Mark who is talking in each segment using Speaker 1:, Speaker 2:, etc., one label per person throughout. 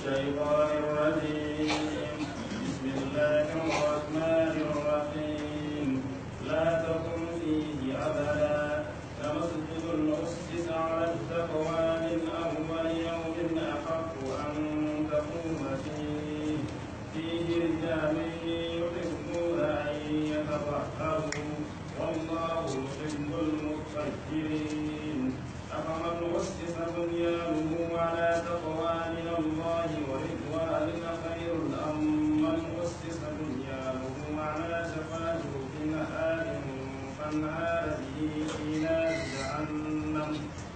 Speaker 1: الشيطان الرجيم بسم الله الرحمن الرحيم لا تقم فيه أبدا لمسجد أسس على التقوى من أول يوم أحق أن تقوم فيه فيه رجال يحبون أن يتطهروا والله يحب المطهرين أفمن أسس بنيانه على تقوى من الله ورضوان خير أم من أسس بنيانه على شفا جرف نهار فانهار به في نار جهنم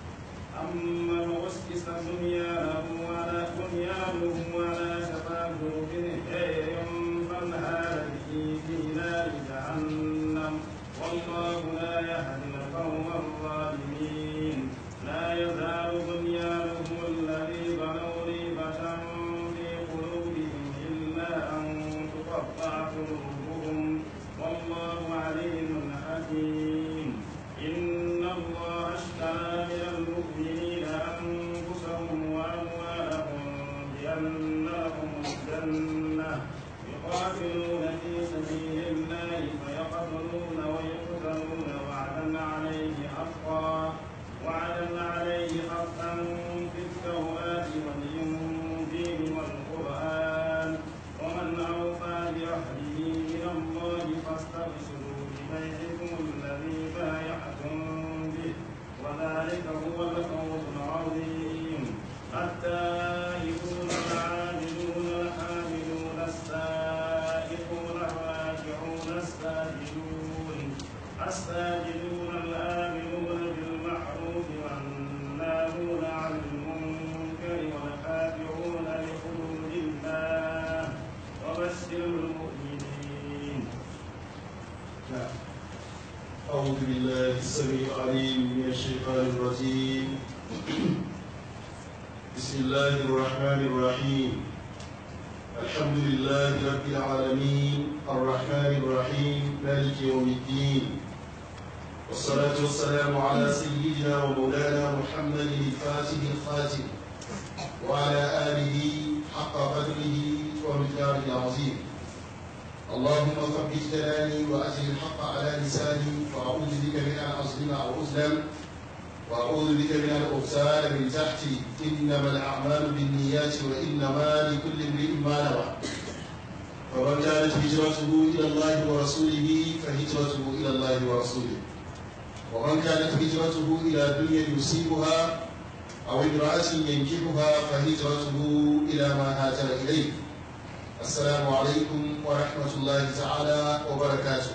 Speaker 1: أمن أسس بنيانه على بنيانه على شفا جرف نهار فانهار به في نار جهنم والله لا يهدي القوم الظالمين لا يزال بنيانهم الذي بنوا ريبة في قلوبهم إلا أن تقطع قلوبهم والله عليم حكيم إن الله اشترى من المؤمنين أنفسهم وأموالهم بأن لهم الجنة يقاتلون في سبيل الله فيقتلون ويقتلون وعدا عليه حقا وعدا عليه حقا في التوراة والإنجيل والقرآن ومن أوفى بعهده من الله فاستبشروا ببيعكم الذي بايعتم به وذلك هو الفوز العظيم التائبون العابدون الحامدون السائحون الراجعون الساجدون الساجدون الآمنون بالمعروف والناهون عن المنكر والخاشعون لحدود الله وبشر المؤمنين
Speaker 2: أعوذ بالله السميع العليم من الشيطان الرجيم بسم الله الرحمن الرحيم الحمد لله رب العالمين الرحمن الرحيم مالك يوم الدين والصلاة والسلام على سيدنا ومولانا محمد الفاتح الخاتم وعلى آله حق قدره ومقداره العظيم اللهم ثبت كلامي واجل الحق على لساني واعوذ بك من ان اظلم او اظلم واعوذ بك من ان اغتال من تحتي انما الاعمال بالنيات وانما لكل امرئ ما نوى فمن كانت هجرته الى الله ورسوله فهجرته الى الله ورسوله ومن كانت هجرته الى دنيا يصيبها او امراه ينكحها فهجرته الى ما هاجر اليه Assalamu alaikum wa rahmatullahi ta'ala wa barakatu.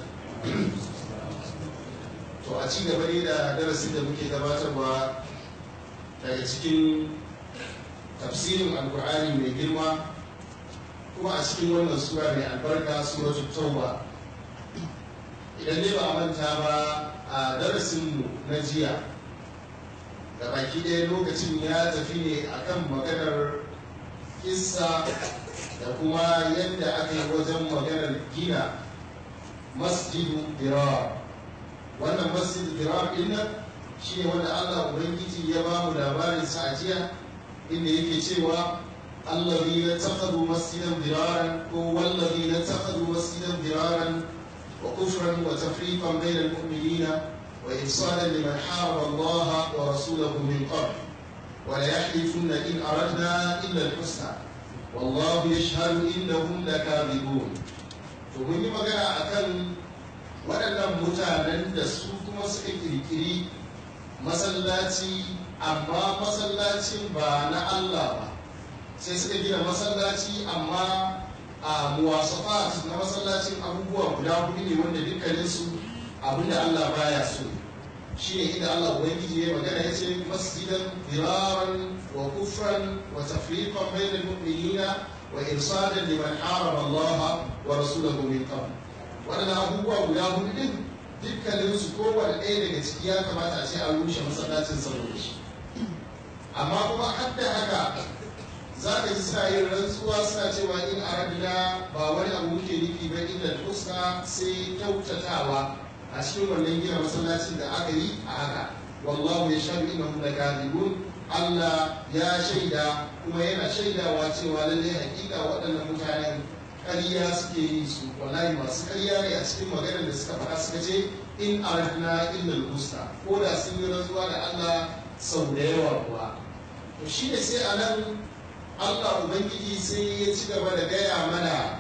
Speaker 2: To a ci gaba ne da darasin da muke gabatarwa daga cikin tafsirin alkur'ani mai girma kuma a cikin wannan sura mai albarka suratul tauba idan ne ba a manta ba a darasinmu na jiya da baki ɗaya lokacin ya tafi ne akan maganar kissa da kuma yadda aka yi wajen maganar gina masjidu dirar wannan masjidu dirar din nan shi ne wanda allah ubangiji ya ba mu labarin sa a jiya inda yake cewa allazi na takadu masjidan diraran ko wallazi na takadu masjidan diraran wa kufran wa tafriqan bainal mu'minina wa ifsadan liman harama allaha wa rasulahu min qabl wa la yahlifuna in aradna illa al-husna wallahu yashhadu innahum lakadibun to mun yi magana akan waɗannan mutanen da su kuma suka kirkiri masallaci amma masallacin ba na Allah ba sai suka gina masallaci amma a muwasafat na masallacin abubuwa guda hudu ne wanda dukkaninsu abinda Allah baya so shine inda Allah ubangiji ya magana ya ce masjidan diraran wa kufran wa tafriqan bainal mu'minina wa irsadan liman harama Allah wa rasulahu min qabl wadannan abubuwa guda hudu din dukkanin su kowane ɗaya daga ciki ya kamata a ce an rushe masallacin saboda shi amma kuma har da haka za ka ji suna yin rantsuwa suna cewa in arabina ba wani abu muke nufi ba illa husna sai kyautatawa a cikin wannan gina masallacin da aka yi a haka wallahu ya shaɗu innahum lakadibun Allah ya shaida kuma yana shaidawa cewa lallai hakika waɗannan mutanen ƙarya suke yi su wallahi masu ƙarya ne a cikin maganar da suka faɗa suka ce in aradna illa al-husna ko da sun yi rantsuwa da Allah sau da yawa kuwa to shi ne sai a nan Allah ubangiji sai ya ci gaba da gaya mana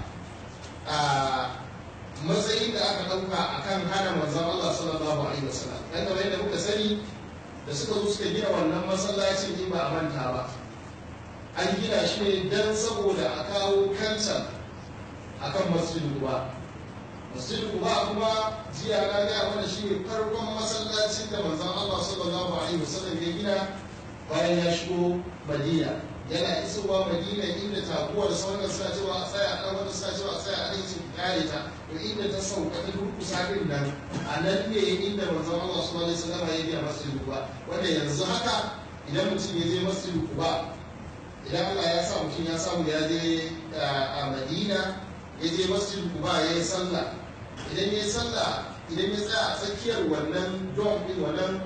Speaker 2: a matsayin da aka ɗauka akan hana manzon Allah sallallahu alaihi wasallam dan kamar yadda muka sani da suka zo suka gina wannan masallacin in ba a manta ba an gina shi ne don saboda a kawo kancan akan masjidin kuba masjidin kuba kuma jiya na gaya mana shi ne farkon masallacin da manzon Allah sallallahu alaihi wasallam ya gina bayan ya shigo Madina yana isowa Madina inda taguwar sauran suna cewa a tsaya a wanda suna cewa a tsaya a ɗin kare ta to inda ta sauka ta durkusa din nan a nan ne inda manzon Allah sallallahu alaihi wasallam ya gina masjidin kuba wanda yanzu haka idan mutum ya je masjidin kuba idan Allah ya sa mutum ya samu ya je a Madina ya je masjid kuba ya yi sallah idan ya yi sallah idan ya tsaya a tsakiyar wannan dom din wannan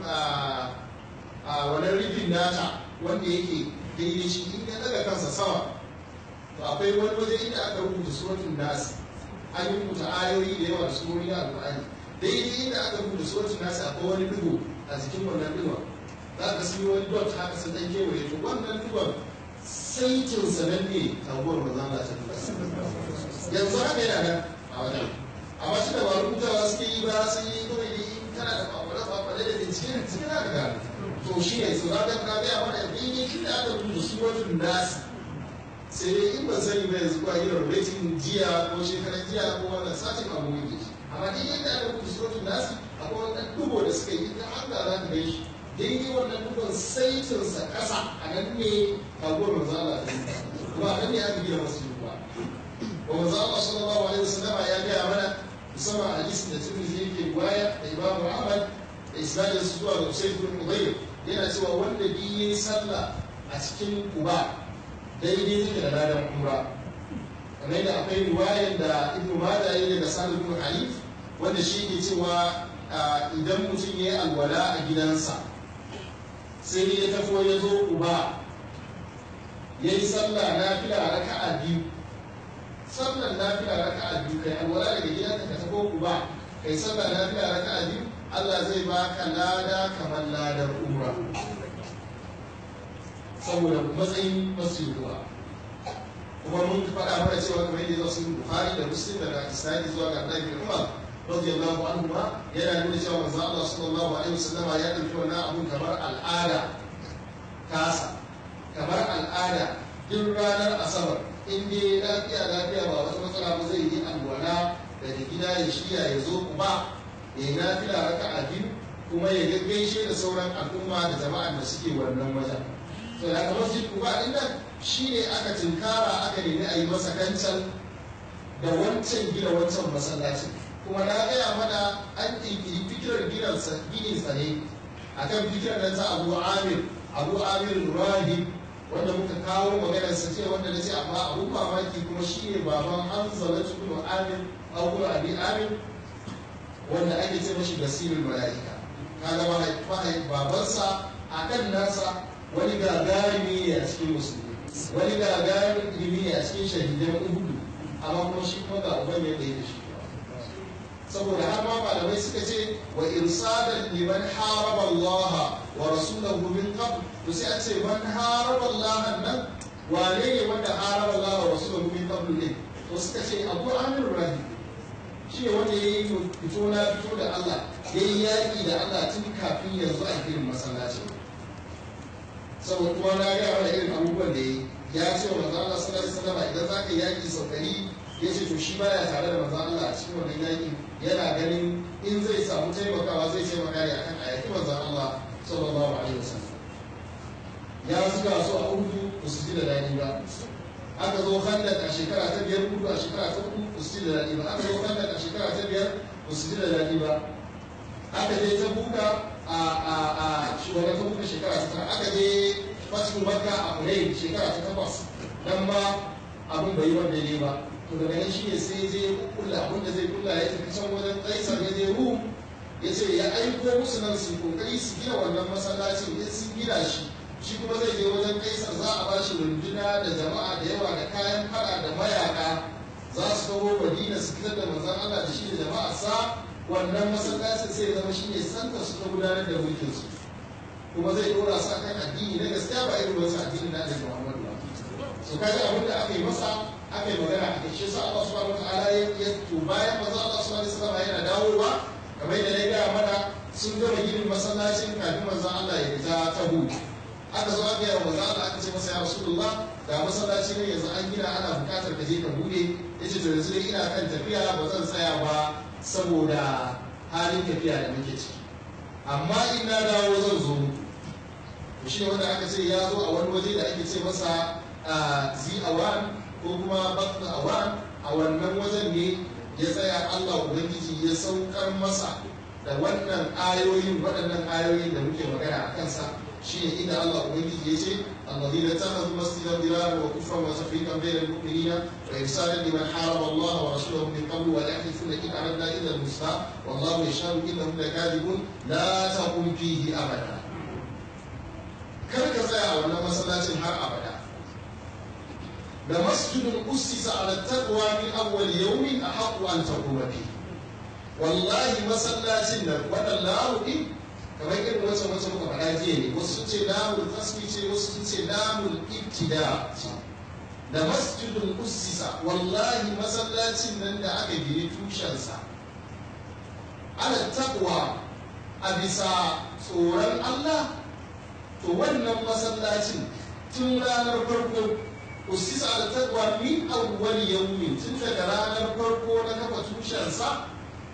Speaker 2: a wannan rufin nata wanda yake daidai shi in ya daga kansa sama to akwai wani waje inda aka rubuta suratul nas an yi rubuta ayoyi da yawa da surori na alƙur'ani daidai inda aka rubuta suratul nas akwai wani digo a jikin wannan digon za ka sun yi wani dot haka sun dan kewaye to wannan digon saitin sanan ne taguwar manzon Allah ta duka yanzu haka yana nan a wajen amma shi da ba rubutawa suke yi ba sun yi kawai da in kana da kwakwale kwakwale da bincike da cikin haka ga to shi ne su zaɓen ka gaya mana daidai shi da aka rubuta suratul nasi sai dai in ban sani ba yanzu ba irin rating jiya ko shekaran jiya ko wannan satin abu ne amma daidai da aka rubuta suratul nasi akwai wani dubo da suka yi ta hanga za ka gan shi daidai wannan dubon saitinsa ƙasa a nan ne kaguwar manzo Allah ta yi kuma a nan ne aka gina masu ba wa manzo Allah sallallahu alaihi wasallam ya gaya mana musamman hadisin da Tirmidhi yake riwaya da Imam Ahmad da isnadin su zuwa ga Usayd ibn Hudayr yana cewa wanda bi yayi sallah a cikin Quba daidai take da ladan umra kamar yadda akwai riwayar da Ibn Majah yayi daga Sa'id ibn Halif wanda shi ke cewa idan mutum ya yi alwala a gidansa sai ya tafi ya zo Quba ya yi sallah na fila raka'a biyu sallar nafila raka'a biyu kai alwala daga gidanka ka tafi ku ba kai sallar nafila raka'a biyu Allah zai baka lada kamar ladar umra saboda matsayin masjid ruwa kuma mun faɗa mana cewa kamar yadda zuwa sun Bukhari da Muslim daga Isnadi zuwa ga Abdullahi bin Umar radiyallahu anhu ma yana nuna cewa manzo Allah sallallahu alaihi wasallam ya dauki wannan abun kamar al'ada kasa kamar al'ada duk ranar asabar in dai lafiya lafiya ba wata matsala ba zai yi alwala daga gida ya shirya ya zo kuma ya yi lafiya raka a biyu kuma ya gaishe da sauran al'umma da jama'ar da suke wannan wajen to da kamar masjid kuba din nan shi ne aka tinkara aka nemi a yi masa kancan da wancan gina wancan masallacin kuma na gaya mana an ƙirƙiri fikirar ginin sa ne akan fikirar nan ta abu amir abu amir rahib wanda muka kawo maganar sa ce wanda nace amma abun mamaki kuma shine baban Hanzala ibn Amir Abu Abi Amir wanda ake ce mashi basirul malaika kaga mahai babansa akan nasa wani gagarumi ne a cikin musulmi wani gagarumin ilimi ne a cikin shahidan uhudu amma kuma shi kuma ga uban yadda ya da shi saboda har ma malamai suka ce wa irsadan liman haraba Allah wa rasulahu min qabl to sai a ce man haraba Allah nan wane ne wanda haraba Allah wa rasulahu min qabl ne to suka ce Abu Amir Rahim shi ne wanda yayi fito na fito da Allah yayi yaki da Allah tun kafin yanzu a girin masallaci saboda kuma na ga wani irin abubuwan da yayi ya ce wa manzo Allah sallallahu alaihi wasallam idan zaka yaki sau ɗari ya ce to shi baya tare da manzo Allah a cikin wannan yaki yana ganin in zai samu taimakawa zai taimaka ne akan ayati manzo Allah sallallahu alaihi wasallam ya zuga su a uhudu ba su ji da daɗi ba aka zo handak a shekara ta biyar uhudu a shekara ta uku ba su ji da daɗi ba aka zo handak a shekara ta biyar ba su ji da daɗi ba aka je ta buka a a a shugaban ta buka shekara ta tara aka je fatu makka a kurai shekara ta takwas nan ma abin bai yi wanda ne ba to daga nan shi ne sai je kulla abin da zai kulla ya tafi can wajen kaisar ya je rum ya ce ya aiko musu nan su kokari su gina wannan masallacin in sun gina shi shi kuma zai je wajen kaisar za a bashi runduna da jama'a da yawa da kayan fada da mayaka za su kawo madina su fitar da manzon Allah da shi da jama'a sa wannan masallacin sai ya zama shine santa su ta gudanar da mulkin su kuma zai dora su akan addini na gaskiya ba irin wasu addini na Annabi Muhammad ba so kaga abin da aka yi masa aka yi magana a kai shi yasa Allah subhanahu wataala ya to bayan manzo Allah subhanahu wataala yana dawowa kamar yadda na gaya mana sun gama ginin masallacin kafin manzo Allah ya fita ta hudu aka zo aka yi wa manzo Allah aka ce masa ya Rasulullah ga masallaci ne yanzu an gina ana bukatar ka je ka bude yace to yanzu dai ina kan tafiya ba zan tsaya ba saboda halin tafiya da muke ciki amma in na dawo zan zo muku shi ne wanda aka ce ya zo a wani waje da ake ce masa zi awan ko kuma batna awan a wannan wajen ne ya tsaya Allah Ubangiji ya saukar masa da wannan ayoyin waɗannan ayoyin da muke magana a kansa shi ne inda Allah Ubangiji ya ce الذين اتخذوا مسجدا ضرارا وكفرا وتفريقا بين المؤمنين وارسالا لمن حارب الله ورسوله من قبل ويحلفون ان اردنا الا الحسنى والله يشهد انهم لكاذبون لا تقم فيه ابدا kar ka tsaya a wannan masallacin har abada da masjidun ussisa ala taqwa min awwal yawmin ahqqu an taquma fi wallahi masallacin nan wannan lahu din kamar irin wacce wacce muka faɗa jiya ne wasu sun ce lamul fasli ce wasu sun ce lamul ibtida ce da masjidun ussisa wallahi masallacin nan da aka gini tushensa ala taqwa a bisa tsoron Allah to wannan masallacin tun ranar farko usisa da taqwa min awwal yawmin tun daga ranar farko na kafa tushensa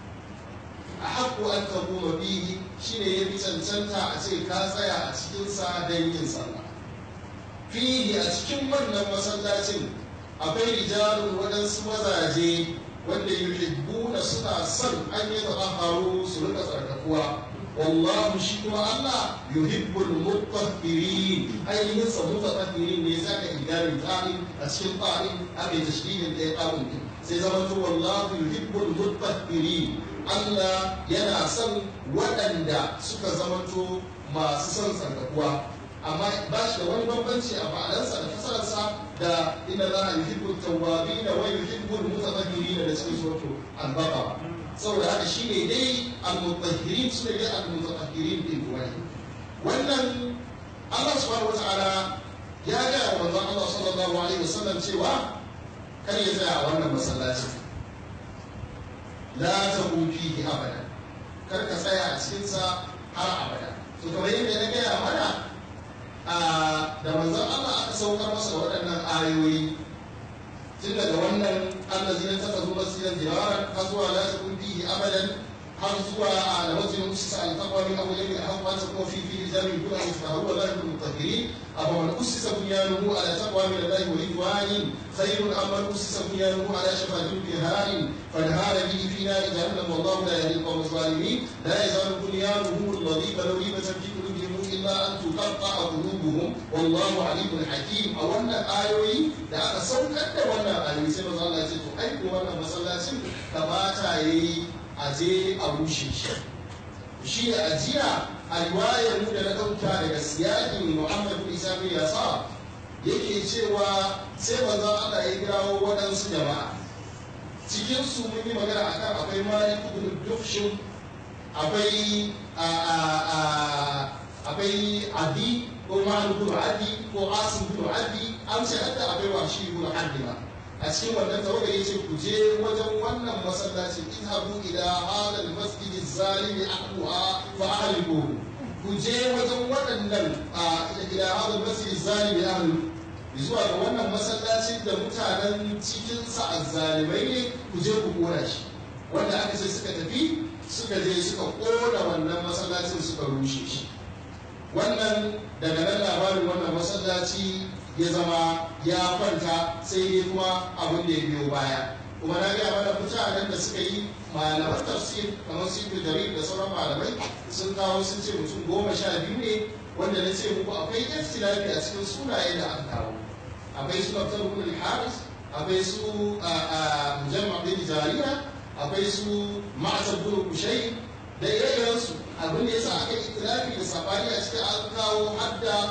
Speaker 2: a haƙƙo an taquma bihi shine ya fi cancanta a ce ka tsaya a cikin sa don yin sallah fihi a cikin wannan masallacin akwai rijalun waɗansu mazaje wanda yuhibbuna suna son an yi haru su rika tsarkakuwa والله شكو الله يحب المطهرين أي نسى متطهرين ليساك إدار طائم أشكل طائم أبي تشكيل الإقام سيزمت والله يحب المطهرين الله ينا سن ودندا سكا زمتو ما سسن سنكوا amma ba shi da wani bambanci a ma'anarsa da fasararsa da inna za a yuhibbu tawwabina wa yuhibbu al-mutatahhirina da cikin suratul al-baqara saboda haka shi ne dai al-mutahhirin su ne dai al-mutatahhirin din wani wannan Allah subhanahu wata'ala ya ga wa manzon Allah sallallahu alaihi wasallam cewa kar ya tsaya a wannan masallaci la taqum fihi abada kar ka tsaya a cikin sa har abada to kamar yadda na gaya mana da manzon Allah aka saukar masa da waɗannan ayoyi tun daga wannan allazi na taka zuwa masjidan jiraran har zuwa la takun fihi abadan har zuwa a da masjidin usisa al-taqwa min awwal yawmin ahqqu an takuna fi fihi rijalun yuhibbuna an yatahharu wa la yuhibbul mutahhirin afa man usisa bunyanuhu ala taqwa min allahi wa ridwanin khayrun am man usisa bunyanuhu ala shafa jurfin harin fanhara bihi fi nari jahannam wallahu la yahdi al-qawma adh-dhalimin la yazalu bunyanuhum alladhi balaw ribatan fi qulubihim illa an tuqatta'a qulubuhum wallahu alimun hakim a wannan ayoyi da aka saukar da wannan ayoyi sai manzo Allah ya ce to ai ko wannan masallacin kamata yayi a je a rushe shi shi ne ajiya a riwayar mu da na ɗauka daga siyakin Muhammad bin Isa bin Yasa yake cewa sai manzo Allah ya kirawo waɗansu jama'a cikin su mun yi magana akan akwai Malik ibn Dukhshin akwai akwai Adi ko Malik ibn Adi ko Asim ibn Adi an ce hadda akwai Washi ibn Hadima a cikin wannan tawaga yace ku je wajen wannan masallacin idhabu ila hada almasjid zalimi ahluha fa ahliku ku je wajen waɗannan ila hada almasjid zalimi ahlu zuwa ga wannan masallacin da mutanen cikin sa azzalimai ne ku je ku kora shi wanda aka ce suka tafi suka je suka kona wannan masallacin suka rushe shi wannan daga nan labarin wannan masallaci ya zama ya kwanta sai dai kuma abin da ya biyo baya kuma na gaya mana mutanen da suka yi malaman tafsir kamar su yi jarir da sauran malamai sun kawo sun ce mutum goma sha biyu ne wanda na ce muku akwai ikhtilafi a cikin sunaye da aka kawo akwai su dr ibn haris akwai su mujamma bin jarira akwai su ma'asar bin kushai da ire-irensu abin da yasa aka yi ikhtilafi da sabani a cikin an kawo hadda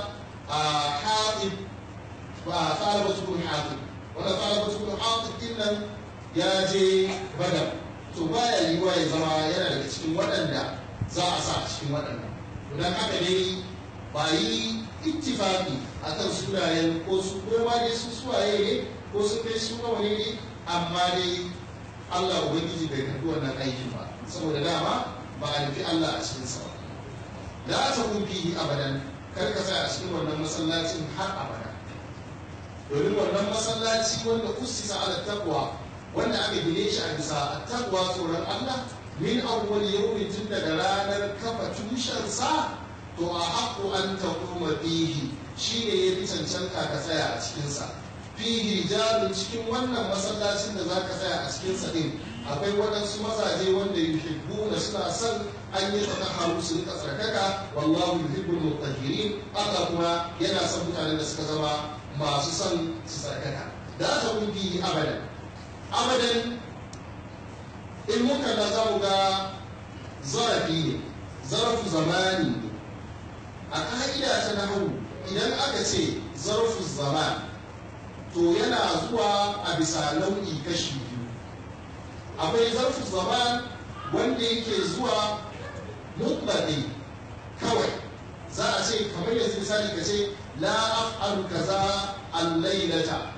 Speaker 2: a haɗin ba talaba tukun haɗin wanda talaba tukun haɗin din nan ya je badar to baya yiwuwa ya zama yana daga cikin waɗanda za a sa a cikin waɗannan don haka dai ba yi ittifaqi akan sunayen ko su ko ma dai su suwaye ne ko sun kai su nawa ne ne amma dai Allah ubangiji bai karbi wannan aikin ba saboda dama ba a nufi Allah a cikin sa ba la ta kun fihi abadan kar ka tsaya a cikin wannan masallacin har abada domin wannan masallaci wanda usisa ala taqwa wanda aka gine shi a bisa taqwa tsoron Allah min awwal yawmin tun daga ranar kafa tushensa to a haƙo an taƙuma fihi shi ne ya fi cancanta ka tsaya a cikinsa fihi rijalun cikin wannan masallacin da za ka tsaya a cikinsa ɗin akwai waɗansu mazaje wanda yuhibbu da suna son an yi tsaka haru su rika tsarkaka wallahu yuhibbul mutahhirin Allah kuma yana son mutanen da suka zama masu son su tsarkaka da ta kun fihi abadan abadan in muka na za mu ga zarafi ne zarafu zamani ne a ka'ida ta nahu idan aka ce zarfu zaman to yana zuwa a bisa nau'i kashi biyu akwai zarfu zaman wanda yake zuwa mutlaɗi kawai za a ce kamar yanzu misali ka ce la af'alu kaza al-lailata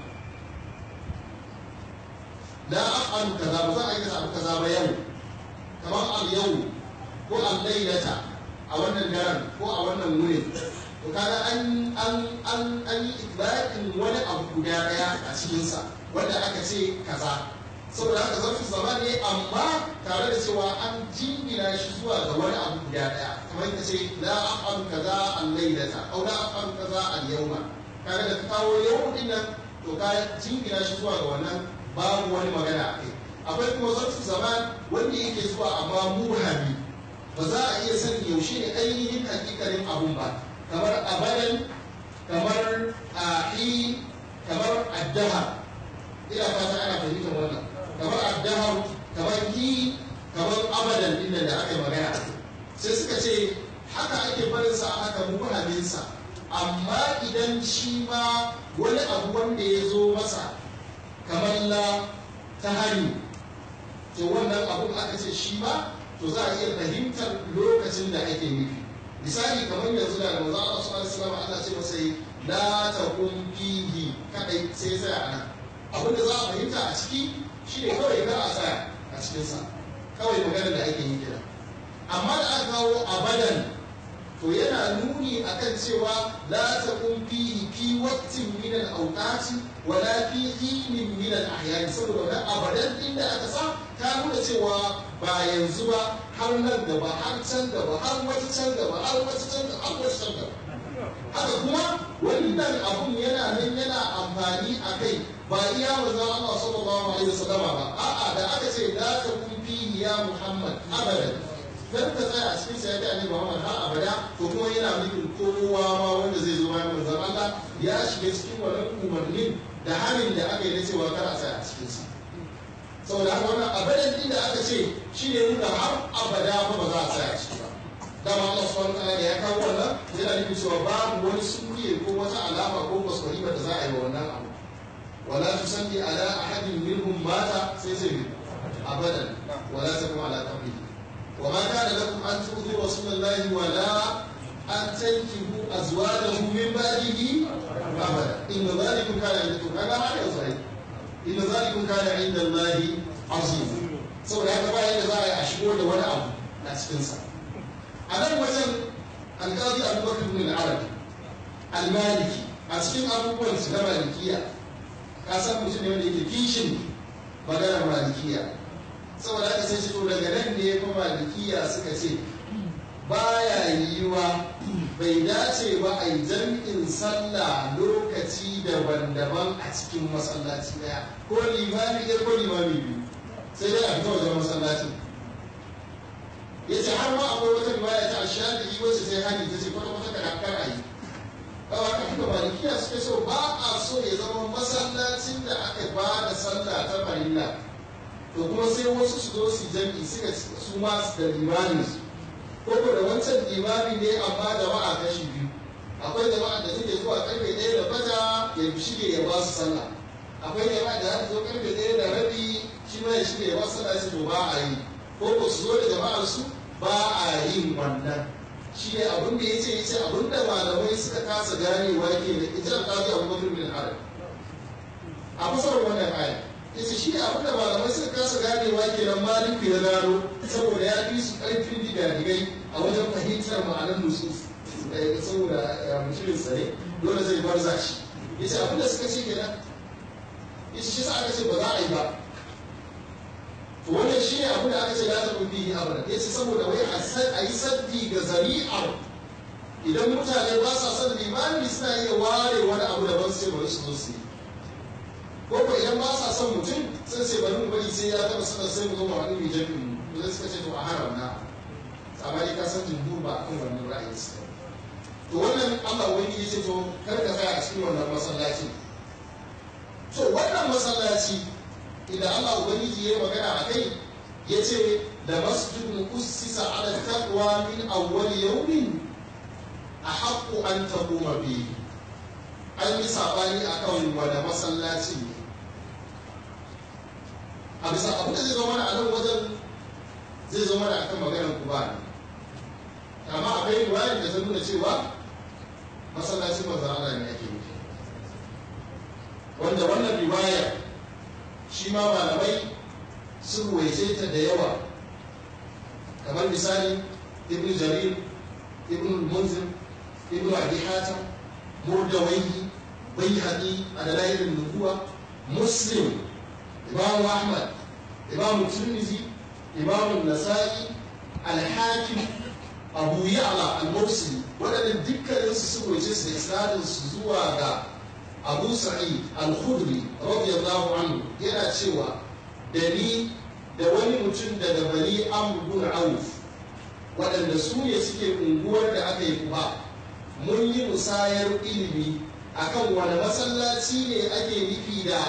Speaker 2: la af'alu kaza ba za a yi abu kaza ba yau kamar al-yau ko al-lailata a wannan daren ko a wannan wurin to kaga an an an an yi ibarin wani abu guda daya a cikinsa wanda aka ce kaza saboda haka zarfi zama ne amma tare da cewa an jingina shi zuwa ga wani abu guda daya kamar ka ce la af'alu kaza al-lailata aw la af'alu kaza al-yawma kaga da ka kawo yau din nan to ka jingina shi zuwa ga wannan babu wani magana a kai akwai kuma zarfi zaman wanda yake zuwa amma mubhami ba za a iya sanin yaushe ne ainihin hakikarin abun ba kamar abadan kamar ahi kamar addaha ina fata ana fahimtar wannan kamar addaha kamar hi kamar abadan din da aka yi magana sai suka ce haka ake barin sa haka muhamin sa amma idan shi ma wani abu wanda ya zo masa kamar la ta hari to wannan abun aka ce shi ma to za a iya fahimtar lokacin da ake nufi misali kamar yanzu da manzo Allah sallallahu alaihi wasallam Allah ce masa la taqum fihi kadai sai sai a nan abin da za a fahimta a ciki shine kawai kar a tsaya a cikin sa kawai maganar da ake yi kenan amma da aka kawo abadan to yana nuni akan cewa la taqum fihi fi waqtin min al-awqati wala fi hinin min al-ahyan saboda wannan abadan din da aka sa ta nuna cewa ba yanzu ba har nan gaba har can gaba har wata can gaba har wata can gaba har wata can gaba haka kuma wannan abun yana nan yana amfani a kai ba iya manzon Allah sallallahu alaihi wasallam ba a'a da aka ce la takun fihi ya Muhammad abadan kar ka tsaya a cikin sa ya ta Muhammad har abada to kuma yana nufin kowa ma wanda zai zo bayan manzon Allah ya shiga cikin wannan umarnin da hanin da aka yi na cewa kar a tsaya a cikin sa saboda haka wannan abadan din da aka ce shi ne nuna har abada ba ba za a tsaya ciki ba dama Allah subhanahu wa ta'ala da ya kawo wannan yana nufin cewa babu wani sunniye ko wata alama ko kwaskwari da za a yi wa wannan abu wala tusalli ala ahadin minhum mata sai sai bi abadan wala takum ala qabrihi wa ma kana lakum an tu'dhu rasulullahi wala an tankihu azwajahu min ba'dihi abada inna dhalikum kana indakum kaga ma da sai inna zalikum kana inda Allahi azim saboda haka ba yadda za a yi a shigo da wani abu a cikinsa a nan wajen alƙali abubakar bin arabi almaliki a cikin abubuwan su na malikiya ka san mutum ne wanda yake kishin maganar malikiya saboda haka sai to daga nan ne fa malikiya suka ce baya yiwa bai dace ba a yi jam'in sallah lokaci daban-daban a cikin masallaci daya ko limami ɗaya ko limami biyu sai dai a fita wajen masallacin ya ce har ma akwai wata riwaya ta shafi'i wacce sai hani ta ce kwata kwata kada kar a yi kawai ka fita malikiya suke so ba a so ya zama masallacin da aka ba da sallah ta farilla to kuma sai wasu su zo su jam'i suka su ma da limamin su ko da wancan limami ne amma jama'a kashi biyu akwai jama'a da take zuwa karfe ɗaya da bata ya shige ya ba su sallah akwai jama'a da za ta zo karfe ɗaya da rabi shi ma ya shige ya ba su sallah sai to ba a yi ko ko su zo da jama'ar su ba a yin wannan shi ne abin da ya ce ya ce abin da malamai suka kasa ganewa ke da ita da kaji abubakar bin arab a fasar wannan aya ya ce shi ne abin da malamai suka kasa ganewa ke nan maliku ya gano saboda ya fi su ƙarfin digadigai a wajen fahimtar ma'anar nusus saboda mutumin tsare dole zai barza shi ya ce abin da suka ce kenan ya ce shi sa aka ce ba za a yi ba to wannan shi ne abin da aka ce la ta bihi abada ya ce saboda wai a yi saddi ga zari'ar idan mutane ba sa son limani suna iya ware wani abu da ban su ce bari su zo su yi ko ko idan ba sa son mutum sai sai bari mu bari sai ya taba sanar sai mu zo mu haɗu mu jami'in mu zai suka ce to a haram na amma dai ka san jumhur ba akan wannan ra'ayin su to wannan Allah wani ya ce to kar ka tsaya a cikin wannan masallaci to wannan masallaci idan Allah ubangiji ya yi magana a kai ya ce da masjidun ussisa ala taqwa min awwal yawmin ahaqqu an taquma bihi an yi sabani akan wanda masallaci ne a bisa abu da zai zama mana a nan wajen zai zama mana akan maganar kuba ne amma akwai riwayar da ta nuna cewa masallacin manzon Allah ne ake nufi wanda wannan riwayar shi ma malamai sun ruwaice ta da yawa kamar misali ibn jarir ibn munzir ibn abi hatim murdawaihi bayhaqi a dalailin nubuwa muslim imam ahmad imam tirmidhi imam nasa'i al-hakim abu ya'la al-mursili waɗannan dukkanin su sun ruwaice su da isnadin su zuwa ga abu sa'id al-khudri radiyallahu anhu yana cewa da ni da wani mutum daga bani amr bin auf waɗanda su ne suke unguwar da aka yi kuba mun yi musayar ilimi akan wani masallaci ne ake nufi da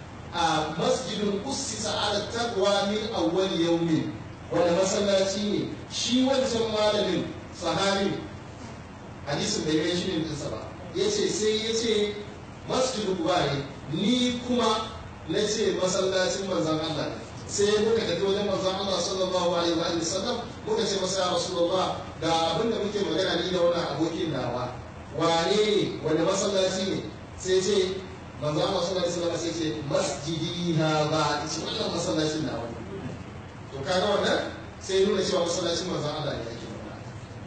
Speaker 2: a masjidin ussisa ala taqwa min awwal yawmin wani masallaci ne shi wancan malamin sahabi hadisin bai kai shi ne dinsa ba yace sai yace masjidu kuba ne ni kuma na ce masallacin manzan Allah ne sai muka tafi wajen manzan Allah sallallahu alaihi wa sallam muka ce masa ya rasulullah ga abin da muke magana ni da wannan abokin nawa wane ne wanda masallaci ne sai ce manzan Allah sallallahu alaihi wa sai ce masjidi na ba ce wannan masallacin nawa ne to kaga wannan sai nuna cewa masallacin manzan Allah ne ake magana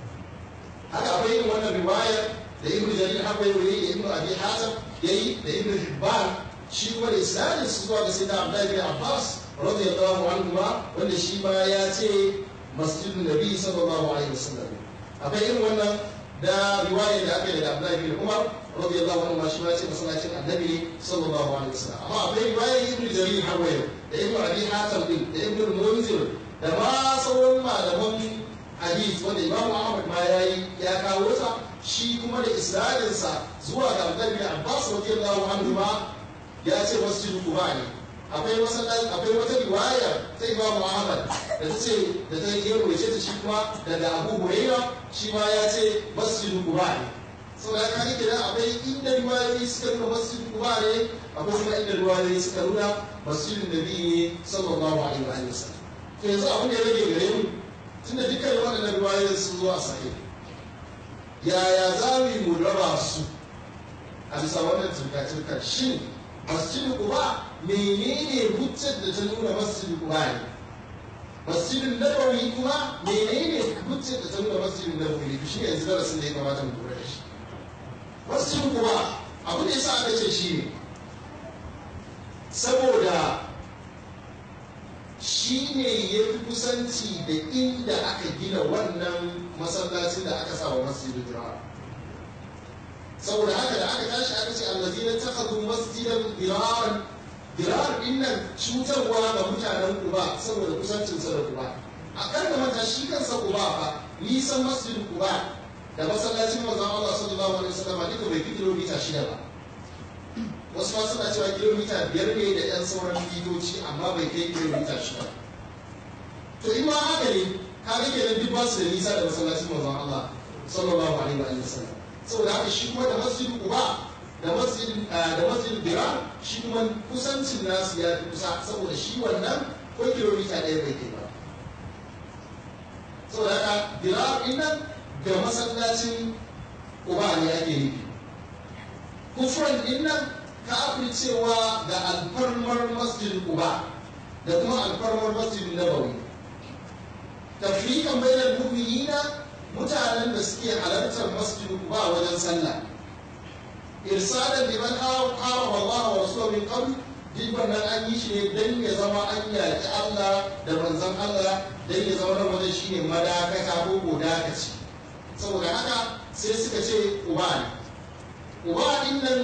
Speaker 2: haka akwai yin wannan riwayar da ibnu jarir haka yi da ibnu abi hatim yayi da ibnu hibban shi kuma da isnadin su zuwa ga sayyidina abdullahi bin abbas radiyallahu anhu ma wanda shi ma ya ce masjidun nabi sallallahu alaihi wasallam akwai irin wannan da riwaya da aka yi da abdullahi bin umar radiyallahu anhu ma shi ma ya ce masallacin annabi sallallahu alaihi wasallam amma akwai riwaya ibnu jarir har wayo da ibnu abi hatim din da ibnu munzir da ma sauran malaman hadith wanda imamu ahmad ma yayi ya kawo sa shi kuma da isnadinsa zuwa ga abdullahi bin abbas radiyallahu anhu ma ya ce masjid kuba ne akwai masallaci akwai wata riwaya ta imam ahmad da ta ce da ta yi rubuce ta shi kuma daga abu huraira shi ma ya ce masjid kuba ne saboda haka kake da akwai inda riwayoyi suka nuna masjid kuba ne akwai kuma inda riwayoyi suka nuna masjidin nabi ne sallallahu alaihi wa sallam to yanzu abin da ya rage gare mu tunda dukkan waɗannan riwayoyin sun zo a sahih yaya za mu yi mu raba su a bisa wannan turka-turka shin masjidin kuba menene hujjar da ta nuna masjidin kuba ne masjidin nabawi kuma menene hujjar da ta nuna masjidin nabawi ne shi yanzu darasin da ya kamata mu lura da shi masjidin kuba abu da yasa aka ce shi ne saboda shi ne ya fi kusanci da inda aka gina wannan masallacin da aka sa wa masjidin jira'a saboda haka da aka tashi aka ce allazi na takhadhu masjidan diraran dirar din nan cutarwa ga mutanen Quba saboda kusancin sa da Quba a kan da mata shi kansa Quba fa nisan masjidin Quba da masallacin manzon Allah sallallahu alaihi wasallam duka bai fi kilomita shida ba wasu ma suna cewa kilomita biyar ne da yan sauran mitoci amma bai kai kilomita shida to in ma haka ne ka ga kenan duk ba su da nisa da masallacin manzon Allah sallallahu alaihi wa sallam saboda haka shi kuma da masjid uba da masjid da masjid bira shi kuma kusancin nasu ya fi kusa saboda shi wannan ko kilomita ɗaya bai kai ba saboda haka bira nan ga masallacin uba ne ake nufi kufran din nan kafin cewa ga alfarmar masjid uba da kuma alfarmar masjid nabawi tafrikan bainal mu'minina mutanen da suke halartar masjid uba wajen sallah irsalan liman harama Allah wa rasulahu min qabl duk wannan an yi shi ne dan ya zama an yaki Allah da manzon Allah dan ya zama nan wajen shine madakata ko godakaci saboda haka sai suka ce uba ne uba din nan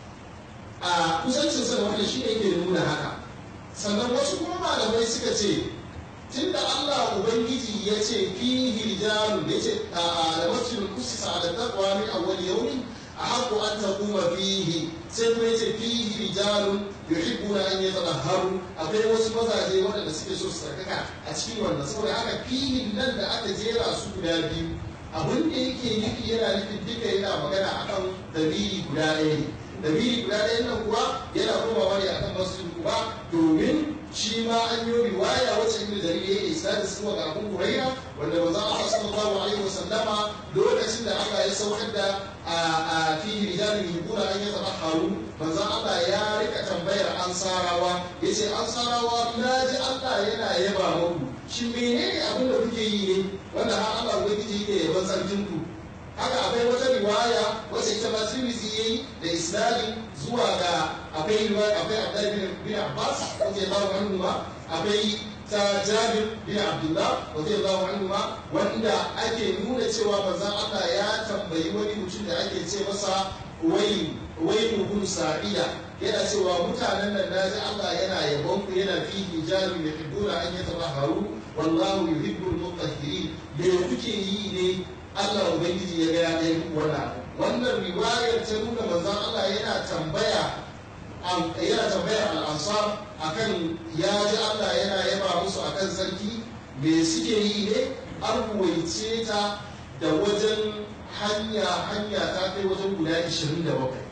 Speaker 2: a kusancinsa da wannan shi ne ke nuna haka sannan wasu kuma malamai suka ce tunda Allah Ubangiji ya ce fi rijalun da ya ce a da masjidul kusisa ala taqwa min awwal yawmin ahaqqu an taquma fihi sai kuma ya ce fi rijalun yuhibbuna an yatahharu akwai wasu mazaje waɗanda suke so su sarkaka a cikin wannan saboda haka fihin nan da aka jera su guda biyu abin da yake nufi yana nufin duka yana magana akan dabiri guda ɗaya ne dabiri guda ɗaya nan kuwa yana komawa ne akan masjid kuba domin shi ma an yi riwaya wacce ibnu jarir ya isa da suwa ga abun huraira wanda manzo Allah sallallahu alaihi wasallama lokacin da Allah ya saukar da a fi rijalin yuqula an yatahharu manzo Allah ya rika tambayar ansarawa yace ansarawa naji Allah yana yaba muku shin menene abin da kuke yi ne wanda har Allah ubangiji yake yaban sarkin ku haka akwai wata riwaya wacce ita ma Tirmidhi yayi da isnadin zuwa ga akwai riwaya akwai Abdullah bin Abbas radiyallahu anhu ma akwai ta Jabir bin Abdullah radiyallahu anhu ma wanda ake nuna cewa manzon Allah ya tambayi wani mutum da ake ce masa wai wai mugun sa'ida yana cewa mutanen nan naji Allah yana yabon ku yana fi hijabi yuhibbuna an yatabaharu wallahu yuhibbul mutahhirin me kuke yi ne Allah Ubangiji ya gaya ɗaya muku wannan wannan riwayar ta nuna manzon Allah yana tambaya yana tambayar al'ansar akan ya ji Allah yana yaba musu akan sarki me suke yi ne an ruwaice ta da wajen hanya hanya ta kai wajen guda 27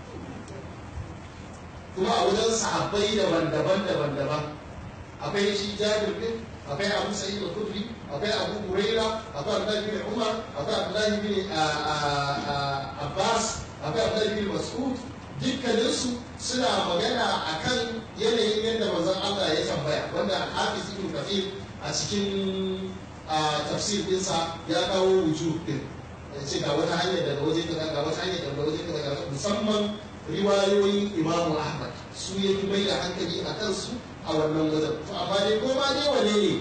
Speaker 2: kuma a wajen sahabbai daban-daban daban-daban akwai shi jabir din akwai abu sa'id al-khudri akwai abu huraira akwai abdullahi bin umar akwai abdullahi bin abbas akwai abdullahi bin mas'ud dukkaninsu suna magana akan yanayin yadda manzon Allah ya tambaya wanda hafiz ibn kafir a cikin tafsir dinsa ya kawo wujud din ya ce ga wata hanyar daga waje kaza ga wata hanyar daga waje kaza musamman riwayoyin imamu ahmad su ya fi mai da hankali a kansu a wannan wajen to amma dai ko ma dai wane ne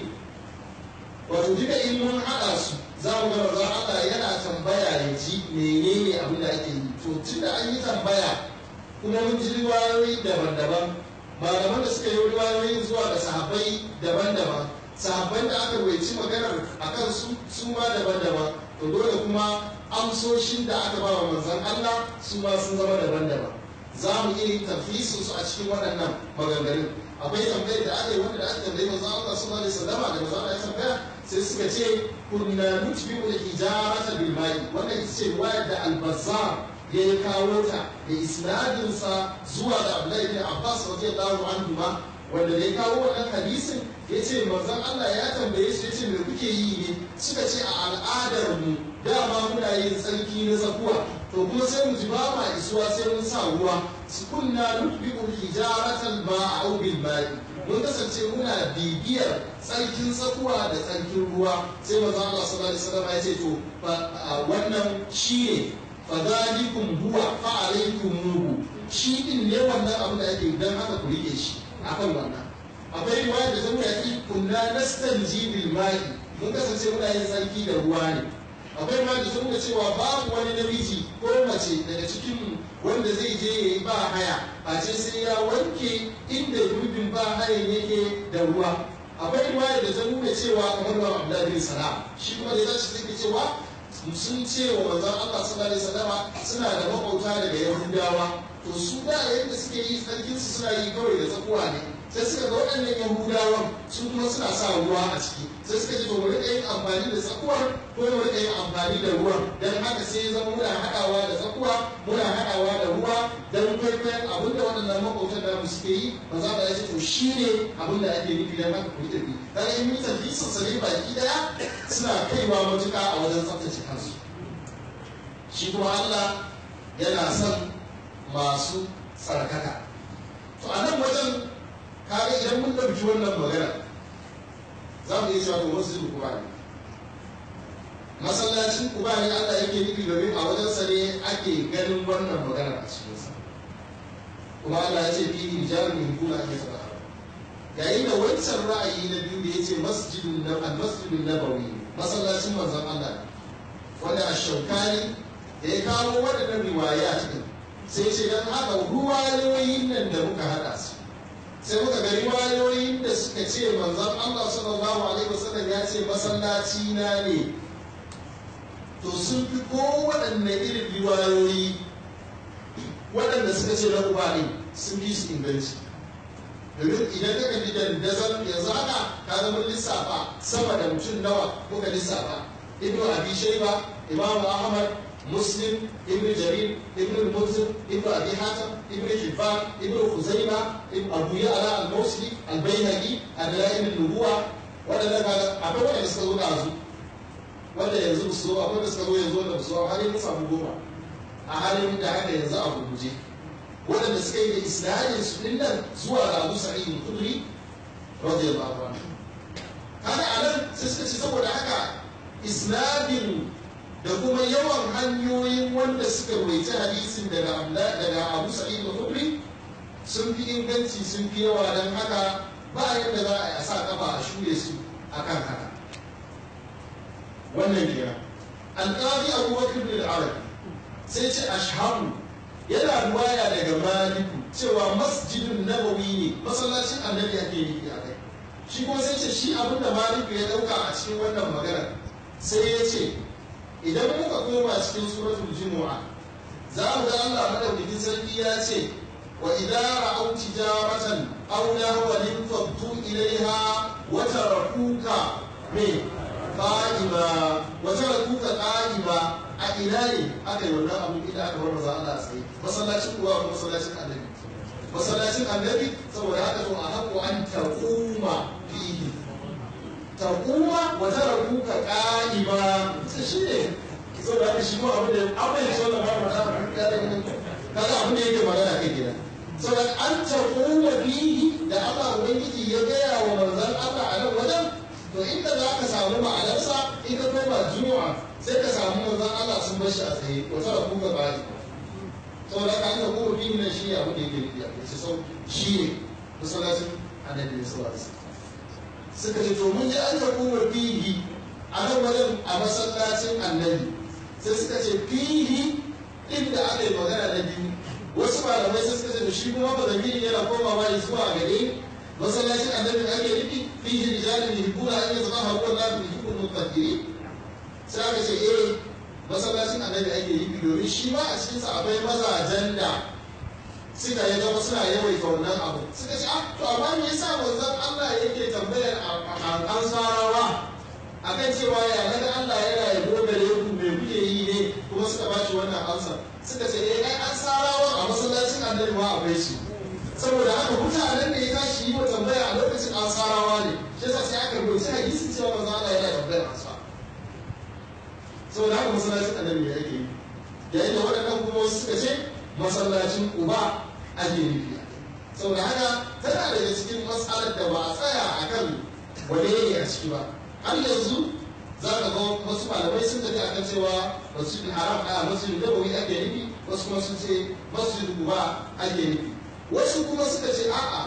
Speaker 2: wato duka in mun haɗa su za mu ga manzon Allah yana tambaya ya ji menene abin da ake yi to tunda an yi tambaya kuma mun ji riwayoyi daban-daban malaman da suka yi riwayoyin zuwa ga sahabbai daban-daban sahabban da aka waici maganar a kansu su ma daban-daban to dole kuma amsoshin da aka ba wa manzon Allah su ma sun zama daban-daban za mu iya yin tafisin su a cikin waɗannan maganganun akwai tambayar da aka yi wanda da aka tambayi manzon Allah sallallahu alaihi wasallam da manzon Allah ya tambaya sai suka ce kunna nutbi'u al-hijarata bil ma'i wannan ita ce riwayar da al-bazzar ya yi kawo ta da isnadinsa zuwa ga Abdullahi bin Abbas radiyallahu anhu ma wanda da ya kawo wannan hadisin ya ce manzon Allah ya tambaye su ya ce me kuke yi ne suka ce a al'adar mu dama muna yin tsarki na zakuwa to kuma sai mu ji ba ma isuwa sai mun sa ruwa su kunna nutbi'u hijaratan ma'a bil ma'i mun kasance muna bibiyar tsarkin tsakuwa da tsarkin ruwa sai manzon Allah sallallahu alaihi wasallam ya ce to wannan shine fadalikum huwa fa alaykum shi din ne wannan abin da ake dan haka ku rike shi akan wannan akwai riwaya da zama ya kunna nastanji bil ma'i mun kasance muna yin sarki da ruwa ne akwai riwaya da zama cewa babu wani namiji ko mace daga cikin wanda zai je ya yi ba haya a ce sai ya wanke inda gurbin ba hayan yake da ruwa akwai riwaya da ta nuna cewa kamar ba Abdullahi bin Salam shi kuma da zai sai cewa sun ce wa manzon Allah sallallahu alaihi wasallama suna da makauta daga Yahudawa to su da yadda suke yi tsarkin su suna yi kawai da tsakuwa ne sai suka ga waɗannan Yahudawan su kuma suna sa ruwa a ciki sai suka ce to mu rika yin amfani da tsakuwar ko mu rika yin amfani amfani da ruwan don haka sai ya zama muna haɗawa da tsakuwa muna haɗawa da ruwa don kwaikwayon abin da waɗannan makwautan namu suke yi ba za ka ce to shi ne abin da ake nufi don haka ku yi tafi kaga in yi tafi sosai baki ɗaya suna kaiwa matuƙa a wajen tsaftace kansu shi kuma Allah yana son masu tsarkaka to a nan wajen kaga idan mun ɗauki wannan magana za mu iya cewa to masjidin kuba ne masallacin kuba ne Allah yake nufi domin a wajensa ne ake ganin wannan magana a cikinsa kuma Allah ya ce fi rijalun yuhibbuna an yatahharu yayin da wancan ra'ayi na biyu da yace masjidun na al-masjidun nabawi masallacin manzon Allah wanda ash-shawkani da ya kawo waɗannan riwaya cikin sai ce dan haka ruwayoyin nan da muka hada su sai muka ga riwayoyin da suka ce manzon Allah sallallahu alaihi wasallam ya ce masallaci na ne to sun fi kowaɗanne irin riwayoyi waɗanda suka ce na uba ne sun fi su inganci domin idan ka kalli dandazon yanzu haka ka zama lissafa sama da mutum nawa muka lissafa ibnu abi shayba imamu ahmad muslim ibnu jarir ibnu munzir ibnu abi hatim ibnu hibban ibnu khuzaima abu ya'la al-mawsili al-baihaqi al-dalail an-nubuwa waɗanda ka akwai waɗanda suka zo da su wanda yanzu ba su akwai da suka zo yanzu wanda ba su har yanzu samu goma a halin da haka yanzu a gurguje waɗanda suka yi da isnadin su din nan zuwa ga Abu Sa'id al-Khudri radiyallahu anhu kaga anan sai suka ce saboda haka isnadin da kuma yawan hanyoyin wanda suka rawaita hadisin daga daga Abu Sa'id al-Khudri sun fi inganci sun fi yawa dan haka ba yadda za a sa kafa a shure su akan haka wannan kenan alƙali abubakar bin arabi sai ce ashhabu yana ruwaya daga maliku cewa masjidun nabawi ne masallacin annabi ake yi a kai shi kuma sai ce shi abin da maliku ya dauka a cikin wannan magana sai ya ce idan muka koma cikin suratul jumu'a za mu ga Allah madaukakin sarki ya ce wa idza ra'aw tijaratan aw lahwan faddu ilaiha wa tarakuka me qa'ima wa tarakuka qa'ima a ina ne aka yi wannan abin idan aka bar maza Allah tsaye masallacin kuwa ko masallacin annabi masallacin annabi saboda haka to a haƙo an taquma fihi taquma wa tarakuka qa'ima sai shi ne saboda haka shi ko abin da abin da sallallahu alaihi wasallam kaga abin da yake magana kai gidan saboda an taquma fihi da Allah ubangiji ya gaya wa manzon Allah a nan wajen to inda za ka samu ma'anarsa in ka koma juma'a sai ka samu manzon Allah sun bar shi a tsaye wata da kuka bari saboda ka aka kuma bi nan shi abu da yake nufi a kai sau shi ne masallacin annabi ne sallallahu alaihi suka ce to mun ji an ka kuma fihi a nan wajen a masallacin annabi sai suka ce fihi inda aka yi magana na biyu wasu malamai sai suka ce to shi kuma ba zamiri yana komawa zuwa gare masallacin annabi da ake nufi fihi rijalun yuhibbuna an yatahharu wallahu yuhibbul mutahhirin sai aka ce eh masallacin annabi ake yi domin shi ma a cikinsa akwai mazajen da suka yi zama suna yawaita wannan abu suka ce ah to amma me yasa manzon Allah yake tambayar ansarawa akan cewa ya naga Allah yana yabo gare ku me kuke yi ne kuma suka ba shi wannan amsa suka ce eh ai ansarawa a masallacin annabi ma akwai shi saboda haka mutanen da ya tashi yi wa tambaya a lokacin ansarawa ne shi yasa sai aka rubuta hadisi cewa manzon Allah yana tambayar ansarawa saboda haka masallacin annabi ya ake yi yayin da waɗannan kuma wasu suka ce masallacin uba ake nufi saboda haka tana daga cikin matsalar da ba a tsaya a kan wane ne a ciki ba har yanzu za ka ga wasu malamai sun tafi akan cewa masjid haram a masjid nabawi ake nufi wasu kuma sun ce masjid uba ake nufi wasu kuma suka ce a'a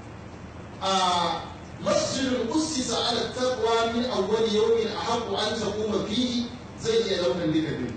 Speaker 2: a masjidul ussisa ala taqwa min awwal yawmin ahaqqu an taquma fihi zai iya daukan duka biyu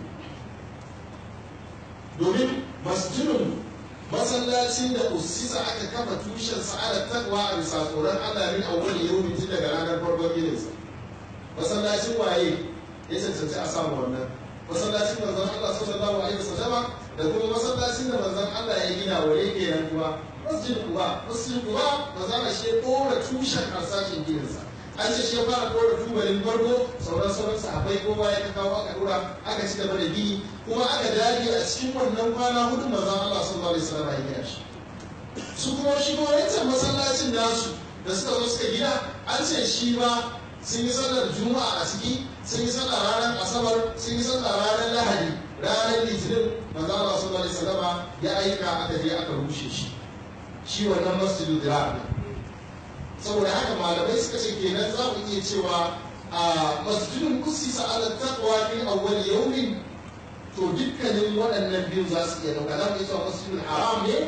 Speaker 2: domin masjidun masallacin da usisa aka kafa tushen sa'adar takwa a bisa tsoron Allah min awwal yawmi tun daga ranar farkon gidansa masallacin waye ya cancanci a samu wannan masallacin manzon Allah sallallahu alaihi wasallama da kuma masallacin da manzon Allah ya gina waye kenan kuma masjid kuba masjid kuba manzon Allah shi ya dora tushen harsashin gidansa an ce shi ya fara ɗora tubalin farko sauran sauran sahabbai kowa ya kawo aka ɗora aka ci gaba da gini kuma aka dage a cikin wannan kwana hudu manzon Allah sallallahu alaihi wasallam ya gina shi su kuma shi kuma wancan masallacin nasu da suka zo suka gina an ce shi ma sun yi sallar juma'a a ciki sun yi sallar ranar asabar sun yi sallar ranar lahadi ranar litinin manzo Allah sallallahu alaihi wasallam ya aika aka je aka rushe shi shi wannan masjidu dirar saboda haka malamai suka ce kenan za mu iya cewa a masjidun kusisa ala taqwa fi awwal yawmin to dukkanin waɗannan biyu za su iya ɗauka za mu iya cewa masjidul haram ne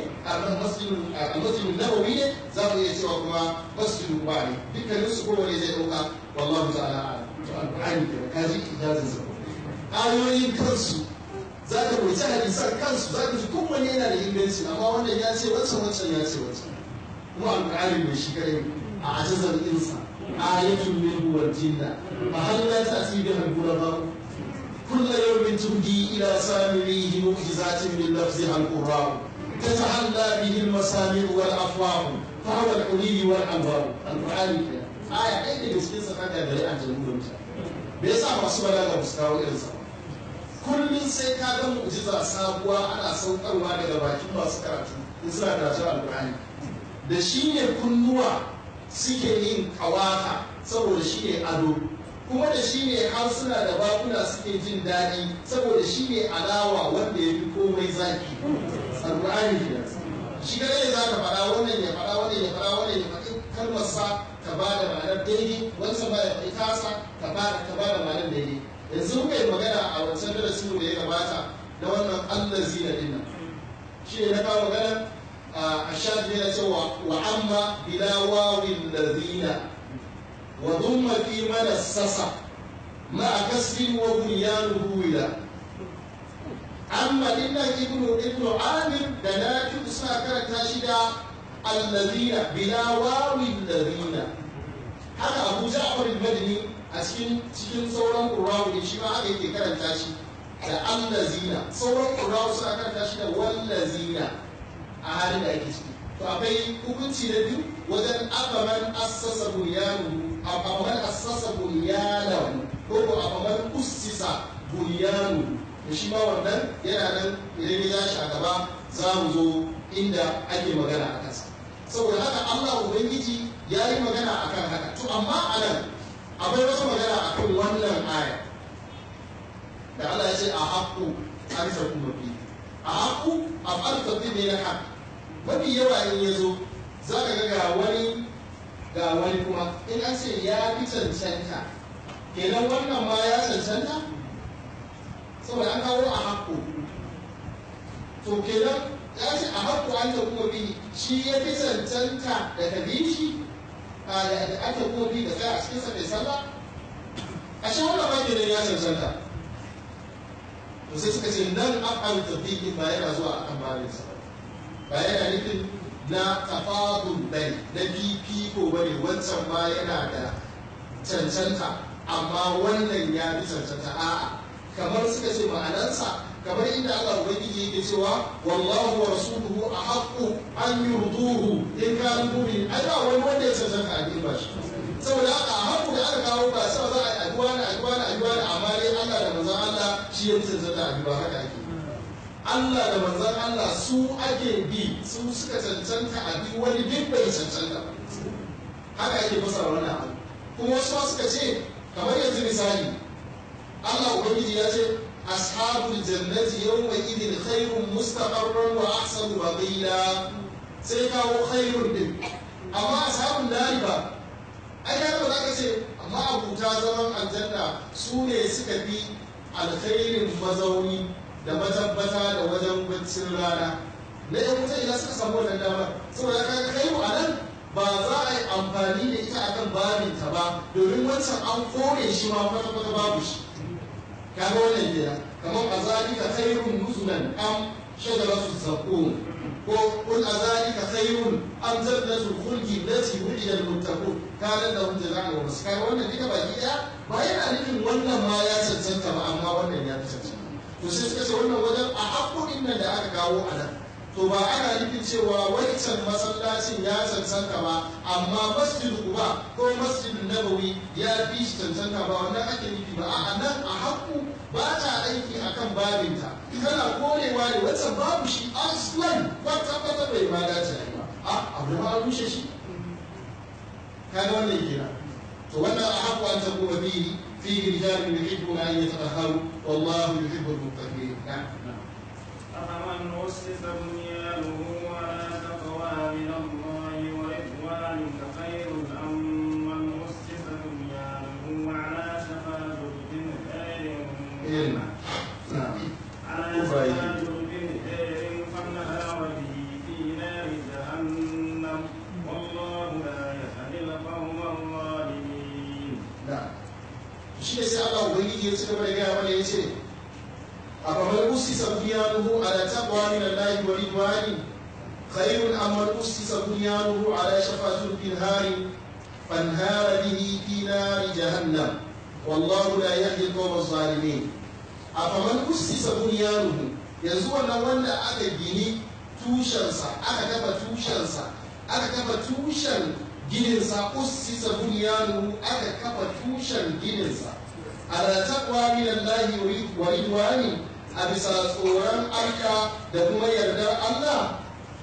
Speaker 2: a masjidul nabawi ne za mu iya cewa kuma masjidul ba ne dukkanin su kowane zai ɗauka wallahu ta'ala a'lam to alqur'ani ke ka ji ijazin sa ayoyin kansu za ka roci hadisan kansu za ka ji kowanne yana da inganci amma wannan ya ce wancan wancan ya ce wancan kuma alqur'ani mai shi kare a ajazar insa ayatun min wal jinna fa hal la ta'ti biha al-ghuraba كل يوم تهدي إلى سامريه معجزات من لفظها القراء تتحلى به المسامع والأفواه فهو الحلي والأنوار القرآن الكريم آية أين بسكين سكاكا غري عن جمهور بيسا masu balaga ba su kawo irinsa kullum sai ka ga mu'jiza sabuwa ana saukarwa daga bakin masu karatu in suna karatu alƙur'ani da shi ne kunnuwa suke yin kawata saboda shi ne ado kuma da shi ne harsuna da bakuna suke jin daɗi saboda shi ne alawa wanda ya fi komai zaki alƙur'ani ke shi ga ne za ka faɗa wannan ya faɗa wannan ya faɗa wannan ya faɗi kalmar sa ka ba da ma'anar daidai wancan ba ya faɗi tasa ka ba da ka ba da ma'anar daidai yanzu muka yi magana a wancan darasin da ya gabata da wannan allah zina dinnan shi ne na kawo magana a shafi na cewa wa amma bila wawin lazina وضم في من السس مع كسر وبنيانه ولا أما إن ابن ابن عامر دناك ساكر تاشدا الذين بلا واو الذين haka abu ja'far al-madani a cikin cikin sauran qurra'u ne shi ma haka yake karanta shi da allazina sauran qurra'u suna karanta shi da wallazina a halin da ake ciki to akwai hukunci na biyu wajen abaman assasa bunyanu abaman assasa bunyanu ko ko abaman ussisa bunyanu da shi ma wannan yana nan idan ya shi a gaba za mu zo inda ake magana a kansa saboda haka Allah ubangiji ya yi magana a kan haka to amma a nan akwai wata magana a kan wannan aya da Allah ya ce a haƙƙu an tafi mafi a haƙƙu a falsafi ne na haƙƙu mafi yawa in ya zo za ka ga ga wani ga wani kuma in an ce ya fi cancanta kenan wannan ma ya cancanta saboda an kawo a haƙƙo to kenan ya ce a haƙƙo an ta kuma bi shi ya fi cancanta da ka bi shi da ake kuma bi da tsaya a cikin sa mai sallah a shi wannan ma kenan ya cancanta to sai suka ce nan af'al tafiqin ba yana zuwa akan babinsa ba yana nufin na tafadul bane na fifiko bane wancan ma yana da cancanta amma wannan ya fi cancanta a'a kamar suka ce ma'anansa kamar inda Allah ubangiji yake cewa wallahu wa rasuluhu ahaqqu an yurduhu in kanu mu'min ai ba wani wanda ya cancanta a ba shi saboda haka a haƙu da aka kawo ba sai za a yi addu'a na addu'a na addu'a na amma dai Allah da manzon Allah shi ya fi cancanta a ba haka ake Allah da manzon Allah su ake bi su suka cancanta a bi wani duk bai cancanta ba haka ake fasara wannan abu kuma wasu ma suka ce kamar yanzu misali Allah ubangiji ya ce ashabul jannati yawma idin khairun mustaqarran wa ahsanu maqila sai kawo khairun din amma ashabul nari ba ai ka ba za ka ce amma abuta zaman aljanna su ne suka fi alkhairin mazauni da matabbata da wajen baccin rana na yan wuta idan suka samu wannan damar saboda ka kai a nan ba za a yi amfani da ita akan babin ta ba domin wancan an kore shi ma kwata kwata babu shi kaga wannan gida kamar a zalika khairun nuzulan am shajaratu zaqum ko kul a zalika khairun am jannatul khuldi allati wu'ida al-muttaqun kana lahum jazaa'u wa maskan wannan duka baki daya ba yana nufin wannan ma ya cancanta ba amma wannan ya fi cancanta to sai suka ce wannan wajen a haƙoƙin nan da aka kawo a nan to ba ana nufin cewa wancan masallacin ya cancanta ba amma masjid kuba ko masjid nabawi ya fi shi cancanta ba wannan ake nufi ba a nan a haku ba ta aiki akan babinta kana korewa ne wancan babu shi aslan kwata kwata bai ma dace ba a abu ma rushe shi kaga wannan kira to wannan a haku an tabo ba bihi fi rijalun yuhibbuna an yatatahharu wallahu yuhibbul muttaqin na'am
Speaker 1: أفمن أسس بنيانه على تقوى من الله ورضوان خير أم من أسس بنيانه على شفا جرف خير على شفا جرف خير فانهار به في نار جهنم والله لا يهدي القوم الظالمين.
Speaker 2: shi ne sai Allah ubangiji ya ci gaba da gaya mana ya ce أفمن أسس بنيانه على تقوى من الله ورضوان خير أم من أسس بنيانه على شفا جرف هار فانهار به في نار جهنم والله لا يهدي القوم الظالمين أفمن أسس بنيانه yanzu wannan wanda aka gini tushensa aka kafa tushensa aka kafa tushen gininsa ussisa bunyanu aka kafa tushen gininsa ala taqwa min Allah wa ridwani a bisa tsoron Allah da kuma yardar Allah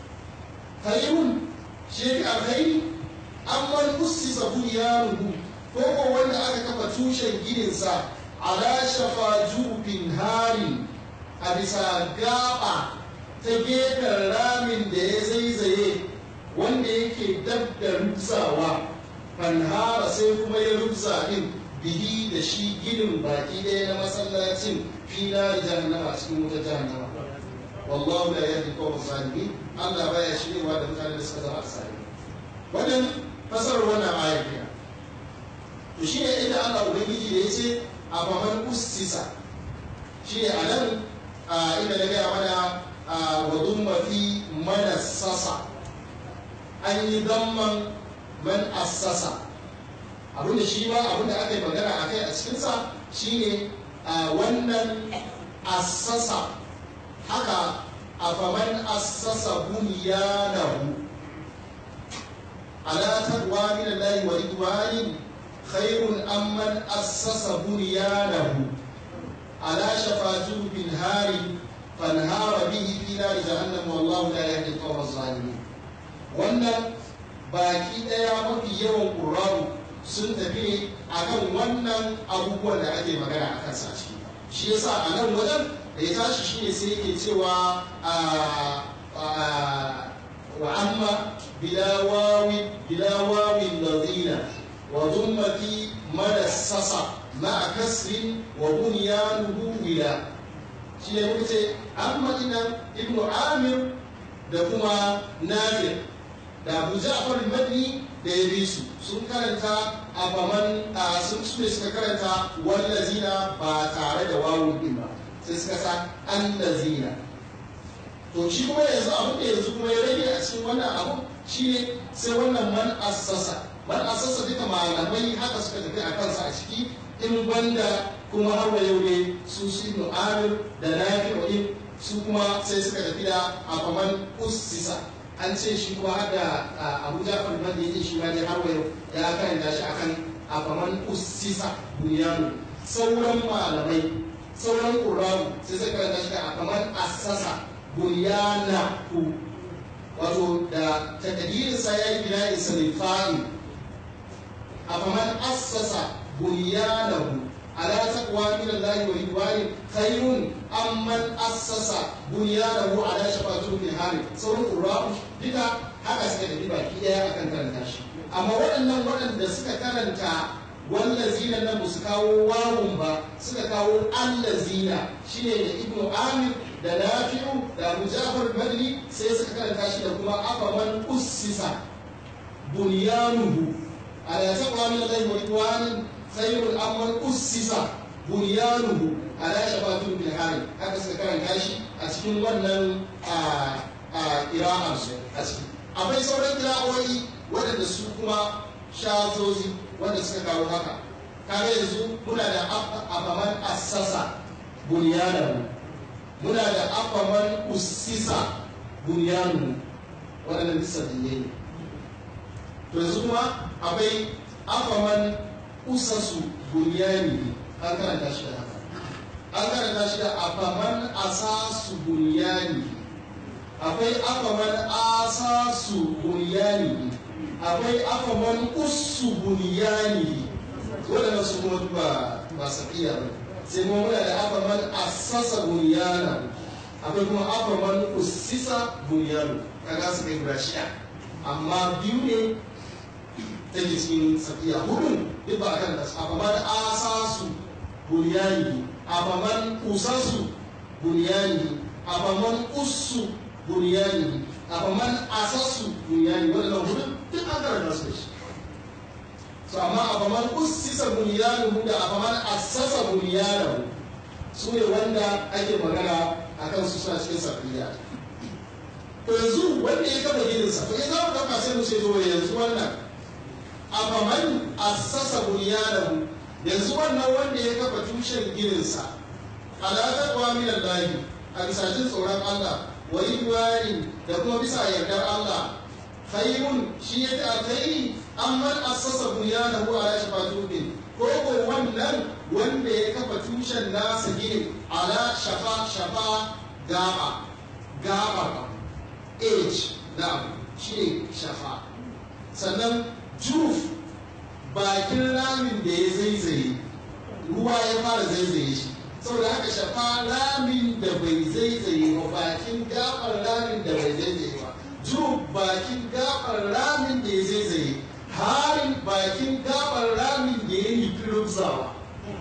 Speaker 2: khairun shi alkhairi amman ussisa bunyanuhu ko ko wanda aka kafa tushen gininsa ala shafa jubin harin a bisa gaba ta gefen ramin da ya zaizaye wanda yake dab da rubzawa fanhara sai kuma ya rubza din bihi da shi ginin baki ɗaya na masallacin fila da jahannama cikin wuta jahannama wallahu la yahdi qawm zalimin Allah baya shirewa da mutanen da suka zama asali wannan fasarar wannan ayar kenan to shi ne inda Allah ubangiji da yace a faman ustisa shi ne a nan inda na gaya mana wa dumma fi manassasa an yi damman man assasa abinda shi ma abinda aka yi magana a kai a cikinsa shine wannan assasa haka a faman assasa bunyanahu ala taqwa min Allah wa ridwanin khairun amman assasa bunyanahu ala shafa jubin hari fanhara bihi fi nar jahannam wallahu la yahdi al-qawm zalimin wannan baki daya mafi yawan qur'ani sun tafi ne akan wannan abubuwan da ake magana a kansa ciki shi yasa a nan wajen da ya tashi shine sai yake cewa wa amma bilawawi bilawawi ladina wa dhumma fi madassasa ma'a kasrin wa bunyanuhu wila shi ne muka ce amma ina ibnu amir da kuma nafi da abu ja'far madni da ya bi su sun karanta a faman sun su ne suka karanta wallazina ba tare da wawun din ba sai suka sa allazina to shi kuma yanzu abin da yanzu kuma ya rage a cikin wannan abu shine sai wannan man assasa man assasa duka malamai haka suka tafi a kansa a ciki in banda kuma har yau ne su su ibnu amir da nafi'u su kuma sai suka tafi da afaman ussisa an ce shi kuma har da abu jafar man da yake shi ma dai har yau ya karanta shi akan afaman ussisa bunyanu sauran malamai sauran qur'ani sai suka karanta shi da afaman assasa bunyana ku wato da takadirin sa yayi bina'i salifani afaman assasa bunyanahu على تقوى من الله ورضوان خير أم من أسس بنيانه على شفا جرف هار sauran ƙura'u duka haka suka tafi baki ɗaya akan karanta shi amma waɗannan waɗanda suka karanta wallazina nan ba su kawo wawun ba suka kawo allazina shine da ibnu amir da nafi'u da abu ja'far madri sai suka karanta shi da kuma afaman ussisa bunyanuhu ala taqwa min allahi wa ridwanin khairul amman ussisa bunyanuhu ala shafatin bil hari haka suka karanta shi a cikin wannan a qira'an su a ciki akwai sauran qira'o'i waɗanda su kuma shazozi wanda suka kawo haka kaga yanzu muna da afaman assasa bunyanahu muna da afaman ussisa bunyanu waɗannan disabiliyai ne to yanzu kuma akwai afaman usasu bunyani an karanta shi da haka an karanta shi da afaman asasu bunyani akwai afaman asasu bunyani akwai afaman usu bunyani waɗannan su kuma ba ba safiya ba sai kuma muna da afaman asasa bunyana akwai kuma afaman usisa bunyanu kaga su kai guda shida amma biyu ne take cikin safiya hudun duk ba kan da afaman asasu bunyani afaman usasu bunyani afaman usu bunyani afaman asasu bunyani waɗannan hudun duk an karanta su da shi so amma afaman ussisa bunyanu da afaman assasa bunyanu su ne wanda ake magana a kan su suna cikin safiya to yanzu wanda ya kafa gidansa to in za mu kafa sai mu ce to yanzu wannan afaman assasa bunyanu yanzu wannan wanda ya kafa tushen gidansa ala taqwa min Allah a bisa jin tsoron Allah wa ridwani da kuma bisa yardar Allah khairun shi ya ta alkhairi amman assasa bunyanahu ala shafa tubin ko ko wannan wanda ya kafa tushen nasa gini ala shafa shafa gaba gaba age na shi ne shafa sannan juf bakin ramin da ya zaizaye ruwa ya fara zaizaye shi saboda haka shafa ramin da bai zaizaye ba bakin gabar ramin da bai zaizaye ba juf bakin gabar ramin da ya zaizaye harin bakin gabar ramin da ya yi firubzawa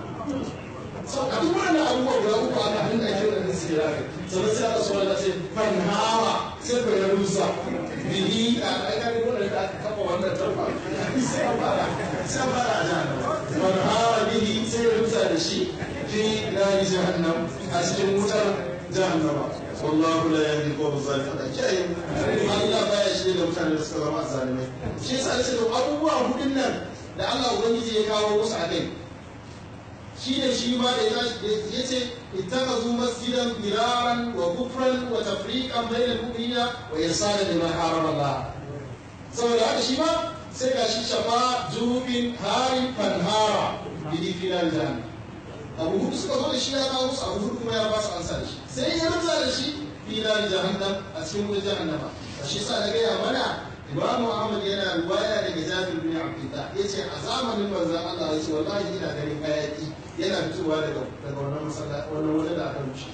Speaker 2: sau a duk wannan abubuwa guda uku aka hannun ake da nan sai rafi sannan sai aka suwa da sai fan hawa sai fa ya rusa bihi a aikari wannan da aka kafa wannan tarfa sai a fara sai a fara a jahannama fan hawa bihi sai ya rusa da shi fi nari jahannam a cikin wutar jahannama wallahu la yahdi qawm zalimin kai Allah baya shi da mutane da suka zama zalimai shi yasa ce to abubuwa hudun nan da Allah ubangiji ya kawo musu a kai shi ne shi ma da ya ce ittakazu masjidan firaran wa kufran wa tafriqan bainal mu'minina wa irsala liman harama Allah saboda haka shi ma sai ga shi shafa jubin harin fanhara bi filal jannah abu hudu suka zo da shi ya kawo musu abu hudu kuma ya ba su ansa da shi sai ya rutsa da shi filal jahannam a cikin wutar jahannama a shi sa na gaya mana imamu ahmad yana ruwaya daga jabir bin abdullah yace a zamanin manzon Allah yace wallahi ina ganin hayaki yana fitowa daga daga wannan masallaci wannan wajen da aka rushe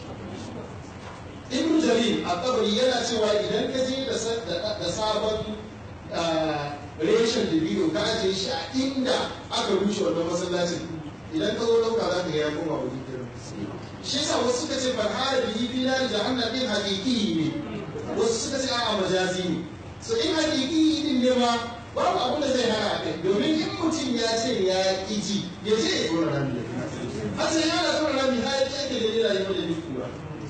Speaker 2: ibn jarir a kabari yana cewa idan ka je da sabon reshen da biyu ka ajiye shi a inda aka rushe wannan masallacin idan ka zo dauka za ka ga ya koma wuri irin shi yasa wasu suka ce farhara bihi fi nar jahannam din haqiqi ne wasu suka ce a'a majazi ne so in haqiqi din ne ma babu abin da zai hana kai domin in mutum ya ce ya ƙiji ya ce ya tsoron rami a ce ya na tsoron rami har ya ke da nila yau da ni kura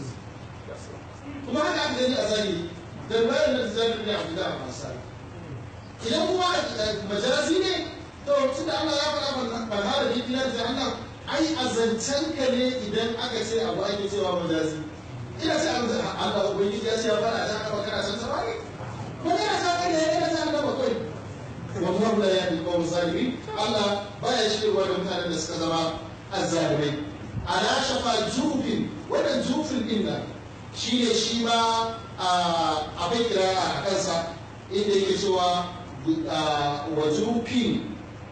Speaker 2: kuma haka aka gani a zahiri da bayan da zahiri ne abu da a masari idan kuma majazi ne to tunda Allah ya faɗa ban hada bi dinar jahannam ai a zancen ka ne idan aka ce abu ake cewa majazi ina ce abu Allah ubangiji ya ce ya fara ta aka kana san sa ne ko kana san ka ne kana san da bakwai wallahu la yahdi qawm zalimin Allah baya shirwa da mutanen da suka zama azzalimai ala shafa jufin wannan jufin din nan shine shi ma abin kira a kansa inda yake cewa wa jufin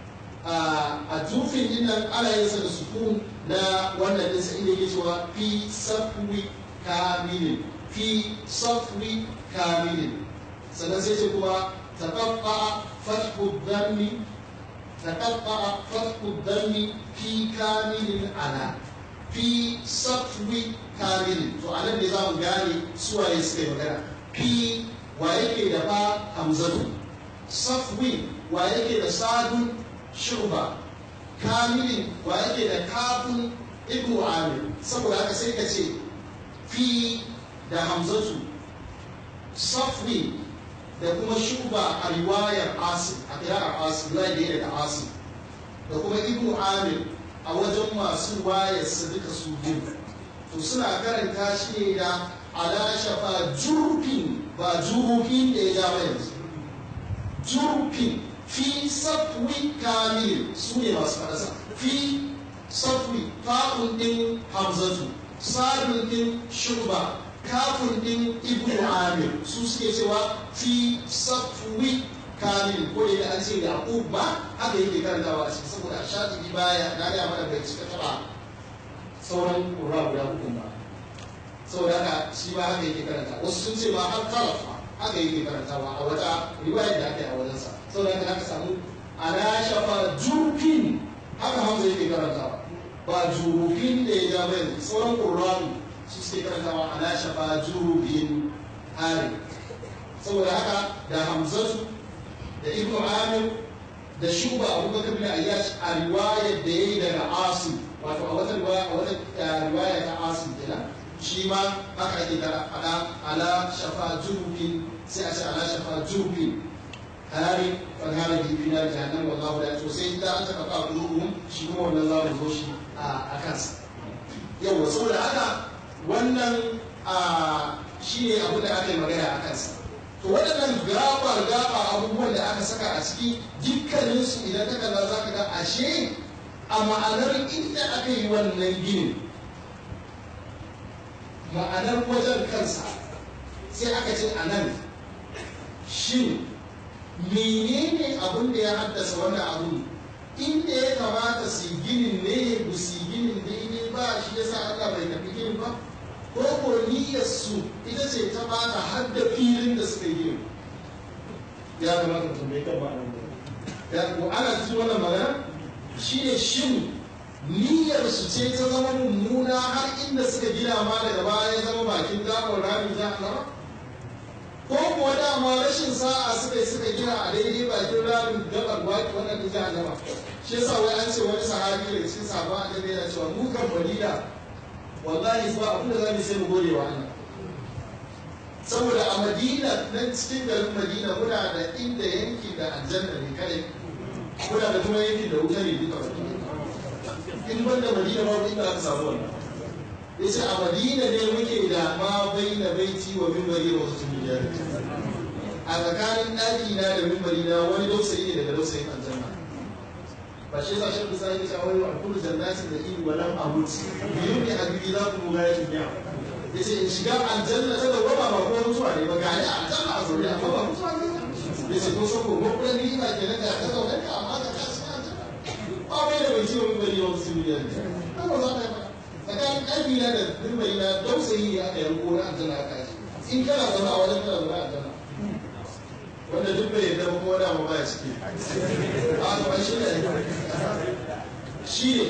Speaker 2: a jufin din nan ana yin sa da sukun na wannan ɗinsa inda yake cewa fi safwi kamilin fi safwi kamilin sannan sai ce kuma taqatta fathu dhammi taqatta fathu dhammi fi kamilin ala fi safwi kamilin to anan ne za mu gane suwaye suka yi magana fi wa yake da ba hamzatu safwi wa yake da sadun shuba kamilin wa yake da kafin ibnu amir saboda haka sai ka ce fi da hamzatu safwi da kuma shuba a riwayar asim a kirar asim riwayar da ya daga asim da kuma ibnu amir a wajen masu wayar su duka su biyu to suna karanta shi ne da ala shafa jurfin ba jurufin da ya ja ba yanzu jurfin fi safwi kamil su ne masu faɗasa fi safwi fa'un din hamzatu sadun din shurba kafin din ibnu amir su suke cewa fi safwi kamil ko da an ce yaqub ba haka yake karantawa a cikin saboda shafi baya na ga mana bai cika taba sauran qurra guda uku ba saboda haka shi ba haka yake karanta wasu sun ce ma har kalafa haka yake karantawa a wata riwaya da aka yi a wajensa saboda haka aka samu ala shafa jurfin haka hamza yake karantawa ba jurufin da ya ja bai sauran qur'ani su suke karantawa ala shafa jurufin hari saboda haka da hamzatu da ibnu amir da shuba abubakar bin ayyash a riwayar da ya yi daga asim wato a wata riwaya a wata riwaya ta asim kenan shi ma haka ake kara fada ala shafa jurufin sai a ce ala shafa jurufin hari fadhara bi fi nar jahannam wallahu la to sai idan an taka fa qulubuhum shi kuma wannan za mu zo shi a kansa yawa saboda haka wannan shi ne abin da aka yi magana a kansa to waɗannan gabar gaba abubuwan da aka saka a ciki dukkaninsu idan ka kalla za ka ga ashe a ma'anar inda aka yi wannan ginin ma'anar wajen kansa sai aka ce a nan shin menene abin da ya haddasa wannan abin inda ya kamata su ginin ne ba su ginin daidai ba shi ya sa Allah bai tafi ginin ba ko ko niyyarsu ita ce ta bata har da filin da suka yi ya kamata mutum bai kan ba nan ya ko ana cikin wannan magana shi ne shin niyyarsu ce ta zama mummuna har inda suka gina ma daga baya ya zama bakin gaɓar rami za a zama ko kuwa dama rashin sa'a suka yi suka gina a daidai bakin ramin gabar waki wannan da jahannama shi yasa wai an ce wani sahabi daga cikin sabon annabi yana cewa mu kan balida wallahi ba abin da zamu sai mu gode wa Allah saboda a Madina nan cikin garin Madina muna da inda yanki da aljanna ne kare muna da kuma yanki da wuta ne duka in banda Madina ba inda aka samu wannan yace a Madina ne muke da ma baina baiti wa minbari wa wasu miliyar a tsakanin ɗaki na da minbari na wani dausayi ne daga dausayin aljanna ba shi yasa shan bisa yake cewa wa kullu jannatin da ibi walam amut biyu ne habibi za ku ga yake biya yace in shiga aljanna ta dawama ba ko mutuwa ne ba gani aljanna a zaune amma ba mutuwa ne yace ko so ko ko kullun ni ba kenan da ka zaune ka amma ka kasu aljanna ba bai da bai ciwo bari wa su miliyan ne ba za ka yi tsakanin ƙarfi na da dimbari na dausayi ne aka yanko na aljanna aka yi in kana zaune a wajen kana zaune a aljanna wanda duk bai yadda ba kuma dama ba ya ciki a gaban shi ne shi ne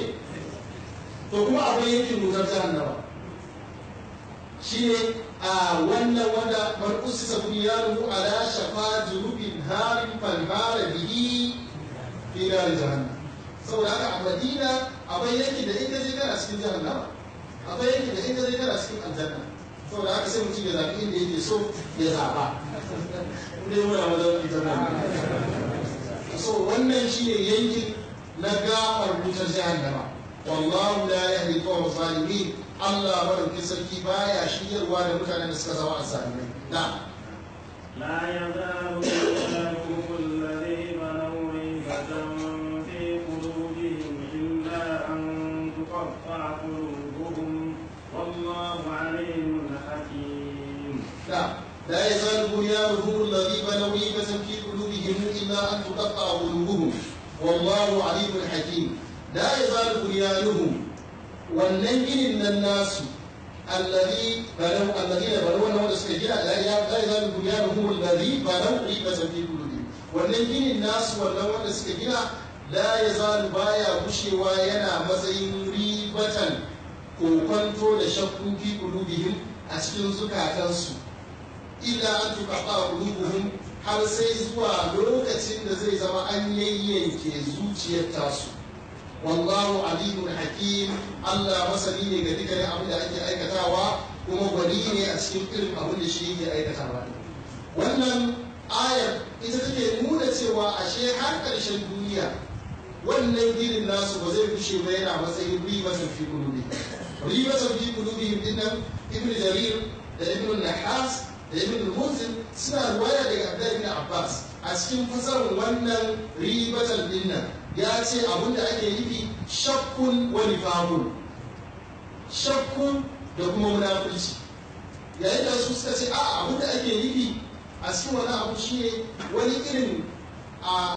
Speaker 2: to kuma akwai yankin wutar jahannama shi ne a wannan wanda man usisa bunyanuhu ala shafa jurubin harin falhara bihi fi nar jahannam saboda haka a madina akwai yanki da in ka je kana cikin jahannama akwai yanki da in ka je kana cikin aljanna saboda haka sai mutum ya zaɓi inda yake so ya zaɓa ne muna wajen aljanna so wannan shine yankin na gafar wutar jahannama wallahu la yahdi qawm zalimin Allah madaukin sarki baya shiryarwa da mutanen da suka zama azzalimai na
Speaker 1: لا يزال إيمانهم الذي بنوا ريبة في قلوبهم إلا أن تقطع قلوبهم والله عليم حكيم
Speaker 2: لا لا يزال بنيانهم الذي بنوا ريبة في قلوبهم إلا أن تقطع قلوبهم والله عليم حكيم لا يزال بنيانهم wannan ginin nan nasu allazi banau allazi da banau wannan wanda suka gina la ya la ya zalu bunyanuhum allazi banau ribatan fi qulubihim wannan ginin nasu wannan wanda suka gina la ya zalu baya gushewa yana matsayin ribatan kokonto da shakku fi qulubihim a cikin zukatansu illa an tuqaqa qulubuhum har sai zuwa lokacin da zai zama an yayyanke zuciyar tasu wallahu alimun hakim Allah masani ne ga dukkanin abin da ake aikatawa kuma gwani ne a cikin irin abin da shi yake aikatawa wannan ayar ita take nuna cewa ashe har ƙarshen duniya wannan ginin nasu ba zai kushe ba yana matsayin ribatan fi kulubi ribatan fi kulubi din nan ibn jarir da ibn nahas da ibn munzir suna ruwaya daga abdullahi ibn abbas a cikin fasarar wannan ribatan din nan ya ce abinda ake nufi shakkun wa nifaqun shakkun da kuma munafurci yayin da su suka ce a abinda ake nufi a cikin wani abu shine wani irin a